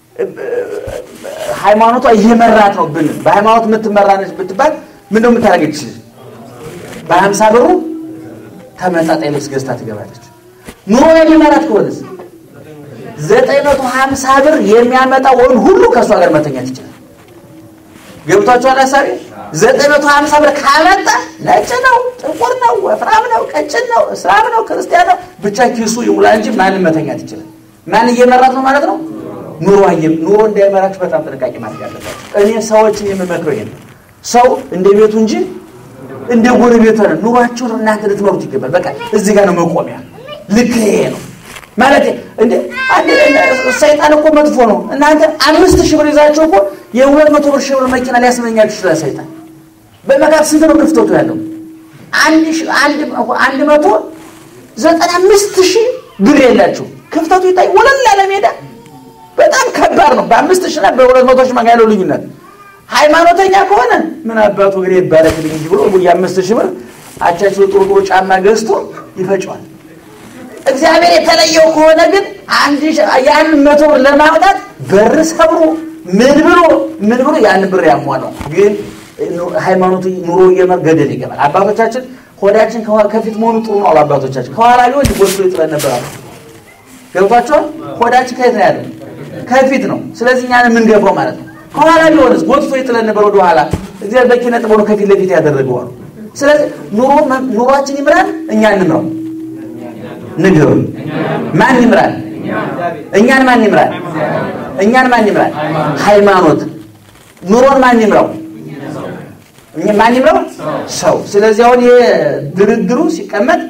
ሃይማኖቷ እየመራት ነው ብንል በሃይማኖት የምትመራ ነች ብትባል ምን ነው የምታደርገች? በሀምሳ ብሩ ተመጣጣኝ ልብስ ገዝታ ትገባለች። ኑሮ የሚመራት ከሆነስ ዘጠኝ መቶ ሀምሳ ብር የሚያመጣ ወንድ ሁሉ ከእሷ ጋር መተኛት ይችላል። ገብቷችኋል ሀሳቤ? ዘጠኝ መቶ ሀምሳ ብር ካመጣ ነጭ ነው፣ ጥቁር ነው፣ ወፍራም ነው፣ ቀጭን ነው፣ እስላም ነው፣ ክርስቲያን ነው፣ ብቻ ኪሱ ይሙላ እንጂ ማንም መተኛት ይችላል። ማን እየመራት ነው ማለት ነው? ኑሮ ኑሮ እንዳይመራችሁ በጣም ጥንቃቄ ማድረግ አለባችሁ። እኔ ሰዎችን የምመክረው ይሄን ነው። ሰው እንደ ቤቱ እንጂ እንደ ጎረቤቱ ነው። ኑሯችሁን እናንተ ልትመሩት ይገባል። በቃ እዚህ ጋር ነው መቆሚያ። ልክ ይሄ ነው ማለት እንደ አንድ ሰይጣን እኮ መጥፎ ነው። እናንተ አምስት ሺህ ብር ይዛችሁ እኮ የሁለት መቶ ብር ሺህ ብር መኪና ሊያስመኛችሁ ይችላል ሰይጣን። በመካከል ስንት ነው ክፍተቱ ያለው? አንድ ሺህ አንድ አንድ መቶ ዘጠና አምስት ሺህ ብር የላችሁ ክፍተቱ ይታይ ወለል ያለ ሜዳ በጣም ከባድ ነው። በአምስት ሺህ እና በሁለት መቶ ሺህ መካከል ያለው ልዩነት ሃይማኖተኛ ከሆነ ምን አባቱ እግሬ ይባረክልኝ እንጂ ብሎ የአምስት ሺህ ብር አቻቸው ጥሩ ጥሩ ጫማ ገዝቶ ይፈጨዋል። እግዚአብሔር የተለየው ከሆነ ግን አንድ ያን መቶ ብር ለማውጣት በር ሰብሮ ምን ብሎ ምን ብሎ ያን ብር ያሟላል። ግን ሃይማኖቱ ኑሮ እየመር ገደል ይገባል። አባቶቻችን ሆዳችን ከፊት መሆኑ ጥሩ ነው አሉ አባቶቻችን። ከኋላ ቢሆን ጎስሎ ይጥለን ነበር አሉ። ገብቷቸዋል። ሆዳችን ከየት ነው ያለው? ከፊት ነው። ስለዚህ እኛን የምንገፋው ማለት ነው። ከኋላ ቢሆንስ ጎትቶ ይጥለን ነበር ወደ ኋላ። እግዚአብሔር በኪነ ጥበቡ ከፊት ለፊት ያደረገው አሉ። ስለዚህ ኑሮ ኑሯችን ይምራል፣ እኛ እንምራው። ንገሩ፣ ማን ይምራል? እኛን ማን ይምራል? እኛን ማን ይምራል? ሃይማኖት። ኑሮን ማን ይምራው? ማን ይምራው? ሰው። ስለዚህ አሁን ይሄ ድርድሩ ሲቀመጥ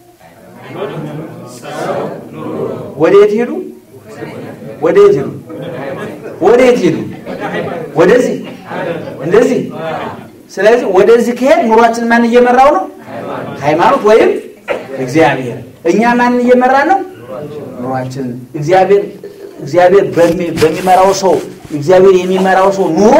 ወዴት ሄዱ? ወዴት ሄዱ? ወዴት ሄዱ? ወደዚህ እንደዚህ። ስለዚህ ወደዚህ ከሄድ ኑሯችን ማን እየመራው ነው? ሃይማኖት ወይም እግዚአብሔር። እኛ ማን እየመራ ነው? ኑሯችን እግዚአብሔር እግዚአብሔር በሚመራው ሰው እግዚአብሔር የሚመራው ሰው ኑሮ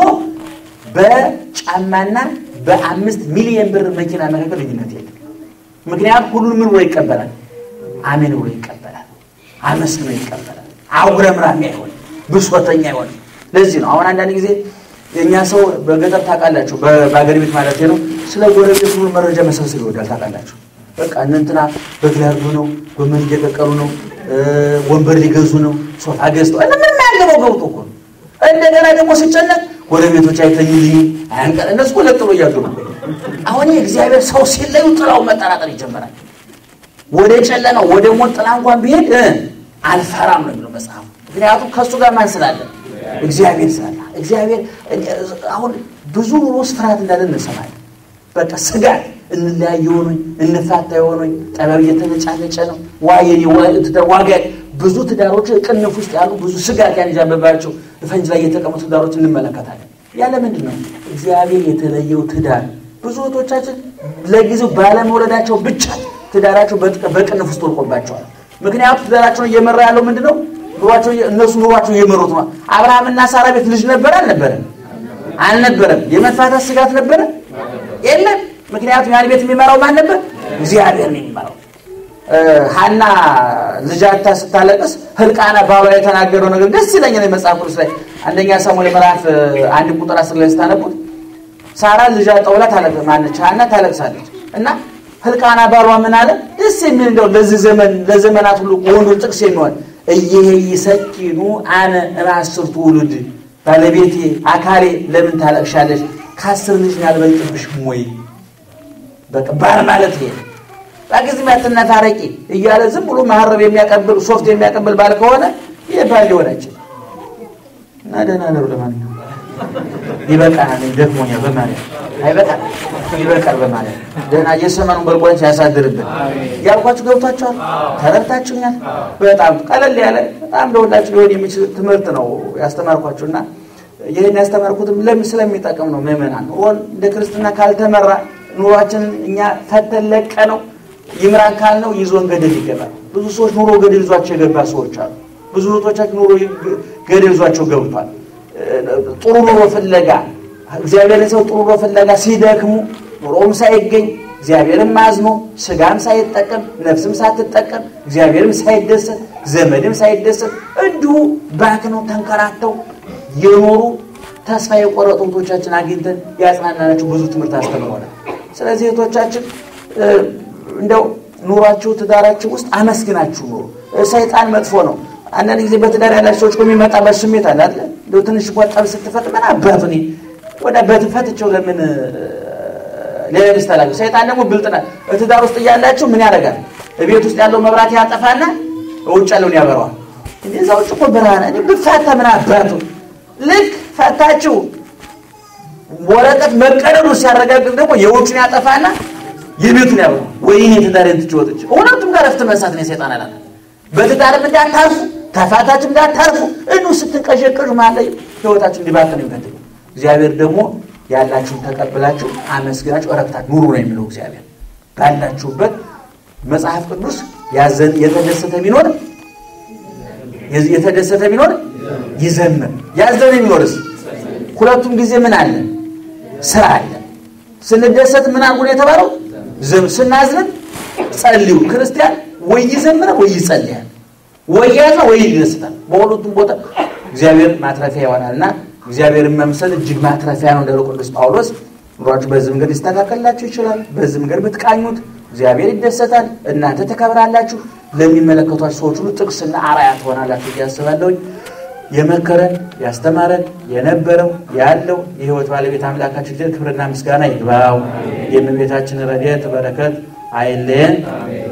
በጫማና በአምስት ሚሊዮን ብር መኪና መካከል ልዩነት የለም። ምክንያቱም ሁሉን ምን ብሎ ይቀበላል? አሜን ብሎ ይቀበላል። አመስግኖ ይቀበላል። አጉረምራሚ አይሆን፣ ብሶተኛ አይሆን። ለዚህ ነው አሁን አንዳንድ ጊዜ የእኛ ሰው በገጠር ታውቃላችሁ፣ በአገር ቤት ማለት ነው ስለ ጎረቤት ሁሉ መረጃ መሰብሰብ ይወዳል። ታውቃላችሁ በቃ እነ እንትና በግ ሊያርዱ ነው፣ ጎመን እየቀቀሉ ነው፣ ወንበር ሊገዙ ነው፣ ሶፋ ገዝተው እነ ምንም ያገባው ገብቶ እኮ ነው። እንደገና ደግሞ ሲጨነቅ ጎረቤቶች አይተኙልኝ አያንቀር እነሱ እኮ ለጥሎ እያሉ ነው። አሁን እግዚአብሔር ሰው ሲለዩ ጥላው መጠራጠር ይጀምራል። ወደ ጨለማው ወደ ሞት ጥላ እንኳን ቢሄድ አልፈራም ነው የሚለው መጽሐፉ። ምክንያቱም ከእሱ ጋር ማን ስላለ? እግዚአብሔር ስላለ። እግዚአብሔር አሁን ብዙ ኑሮስ ፍርሃት እንዳለ እንሰማለን። በቃ ስጋት እንለያይ የሆኑኝ እንፋታ የሆኑኝ ጠበብ እየተነጫነጨ ነው ዋጋ ብዙ ትዳሮች ቅንፍ ውስጥ ያሉ ብዙ ስጋት ያንዣበባቸው ፈንጅ ላይ የተቀመጡ ትዳሮች እንመለከታለን። ያለ ምንድን ነው እግዚአብሔር የተለየው ትዳር ብዙ እህቶቻችን ለጊዜው ባለመውለዳቸው ብቻ ትዳራቸው በቅንፍ ውስጥ ወድቆባቸዋል። ምክንያቱም ትዳራቸውን እየመራ ያለው ምንድን ነው? ኑሯቸው እነሱ ኑሯቸው እየመሩት ነው። አብርሃምና ሳራ ቤት ልጅ ነበረ አልነበረም? አልነበረም። የመፋታት ስጋት ነበረ የለም። ምክንያቱም ያን ቤት የሚመራው ማን ነበር? እግዚአብሔር ነው የሚመራው። ሀና ልጃታ ስታለቅስ ህልቃና ባሏ የተናገረው ነገር ደስ ይለኛል። መጽሐፍ ቅዱስ ላይ አንደኛ ሳሙኤል ምዕራፍ አንድ ቁጥር አስር ላይ ስታነቡት ሳራ ልጅ አጠውላ ማነች ሀና ታለቅሳለች እና ህልቃና ባሏ ምን አለ? ደስ የሚል እንደው ለዚህ ዘመን ለዘመናት ሁሉ ወንዶች ጥቅስ የሚሆን እየሄ ይሰኪኑ አነ እምአስርቱ ውሉድ ባለቤቴ አካሌ ለምን ታለቅሻለች? ከአስር ልጅ ያልበልጥብሽም ወይ? በቃ ባል ማለት ይሄ በጊዜም ያትነታረቂ እያለ ዝም ብሎ መሀረብ የሚያቀብል ሶፍት የሚያቀብል ባል ከሆነ ይህ ባል ሊሆን አይችልም። እና ደህና ነሩ። ለማንኛውም ይበቃናል። ደክሞኛል። በማለት አይበቃል፣ ይበቃል። በማለት ደህና የሰመኑን በልቆች ያሳድርብን ያልኳችሁ ገብቷችኋል? ተረድታችሁኛል? በጣም ቀለል ያለ በጣም ለሁላችሁ ሊሆን የሚችል ትምህርት ነው ያስተማርኳችሁ እና ይህን ያስተማርኩትም ለምን ስለሚጠቅም ነው። ምዕመናን ኑሮን እንደ ክርስትና ካልተመራ ኑሯችንን እኛ ፈተን ለቀ ነው ይምራን ካልነው ይዞን ገደል ይገባል። ብዙ ሰዎች ኑሮ ገደል ይዟቸው የገባ ሰዎች አሉ። ብዙ እህቶቻችን ኑሮ ገደል ይዟቸው ገብቷል። ጥሩ ኑሮ ፍለጋ እግዚአብሔርን ሰው ጥሩ ኑሮ ፍለጋ ሲደክሙ ኑሮም ሳይገኝ እግዚአብሔርም አዝኖ ስጋም ሳይጠቀም ነፍስም ሳትጠቀም እግዚአብሔርም ሳይደሰት ዘመድም ሳይደሰት እንዲሁ ባክነው ተንከራተው የኖሩ ተስፋ የቆረጡ እህቶቻችን አግኝተን ያጽናናናቸው ብዙ ትምህርት አስተምሮናል። ስለዚህ እህቶቻችን እንደው ኑሯችሁ ትዳራችሁ ውስጥ አመስግናችሁ ኑሩ። ሰይጣን መጥፎ ነው። አንዳንድ ጊዜ በትዳር ያላችሁ ሰዎች የሚመጣበት ስሜት አለ አይደል? እንደው ትንሽ ቆጠብ ስትፈጥ ምን አባቱ እኔ ወደ በትፈትቸው ለምን ሌላ ሚስት አላገባም? ሰይጣን ደግሞ ብልጥ ናት። ትዳር ውስጥ እያላችሁ ምን ያደርጋል? ቤት ውስጥ ያለው መብራት ያጠፋና ውጭ ያለውን ያበረዋል። እዛ ውጭ እኮ ብርሃን እኔ ብፋታ ምን አባቱ ልክ ፈታችሁ ወረቀት መቀደዱ ሲያረጋግጥ ደግሞ የውጭን ያጠፋና የቤቱን ያበሩ ወይኔ ትዳሬን ትቼ ወጥቼ ሁለቱም ጋር ረፍት መንሳት ነው የሰይጣን አላማ። በትዳርም እንዳታርፉ ተፋታችሁ እንዳታርፉ እኑ ስትንቀዠቀዡ ማለት ህይወታችሁ እንዲባክን የሚፈልግ እግዚአብሔር ደግሞ ያላችሁን ተቀብላችሁ አመስግናችሁ እረፍታት ኑሩ ነው የሚለው እግዚአብሔር ባላችሁበት መጽሐፍ ቅዱስ ያዘን የተደሰተ ቢኖር የተደሰተ ቢኖር ይዘምር ያዘነ ቢኖርስ ሁለቱም ጊዜ ምን አለ? ስራ አለ። ስንደሰት ምን አድርጉ ነው የተባለው? ዝም ስናዝንም ጸልዩ። ክርስቲያን ወይ ይዘምራል ወይ ይጸልያል፣ ወይ ያዝና ወይ ይደስታል። በሁለቱም ቦታ እግዚአብሔር ማትረፊያ ይሆናል እና እግዚአብሔርን መምሰል እጅግ ማትረፊያ ነው እንዳለው ቅዱስ ጳውሎስ። ኑሯችሁ በዚህ መንገድ ሊስተካከልላችሁ ይችላል። በዚህ መንገድ ብትቃኙት እግዚአብሔር ይደሰታል፣ እናንተ ተከብራላችሁ፣ ለሚመለከቷችሁ ሰዎች ሁሉ ጥቅስና አርአያ ትሆናላችሁ ብዬ አስባለሁኝ። የመከረን ያስተማረን የነበረው ያለው የሕይወት ባለቤት አምላካችን ክብርና ምስጋና ይግባው። የእመቤታችን ረድኤት በረከት አይለየን።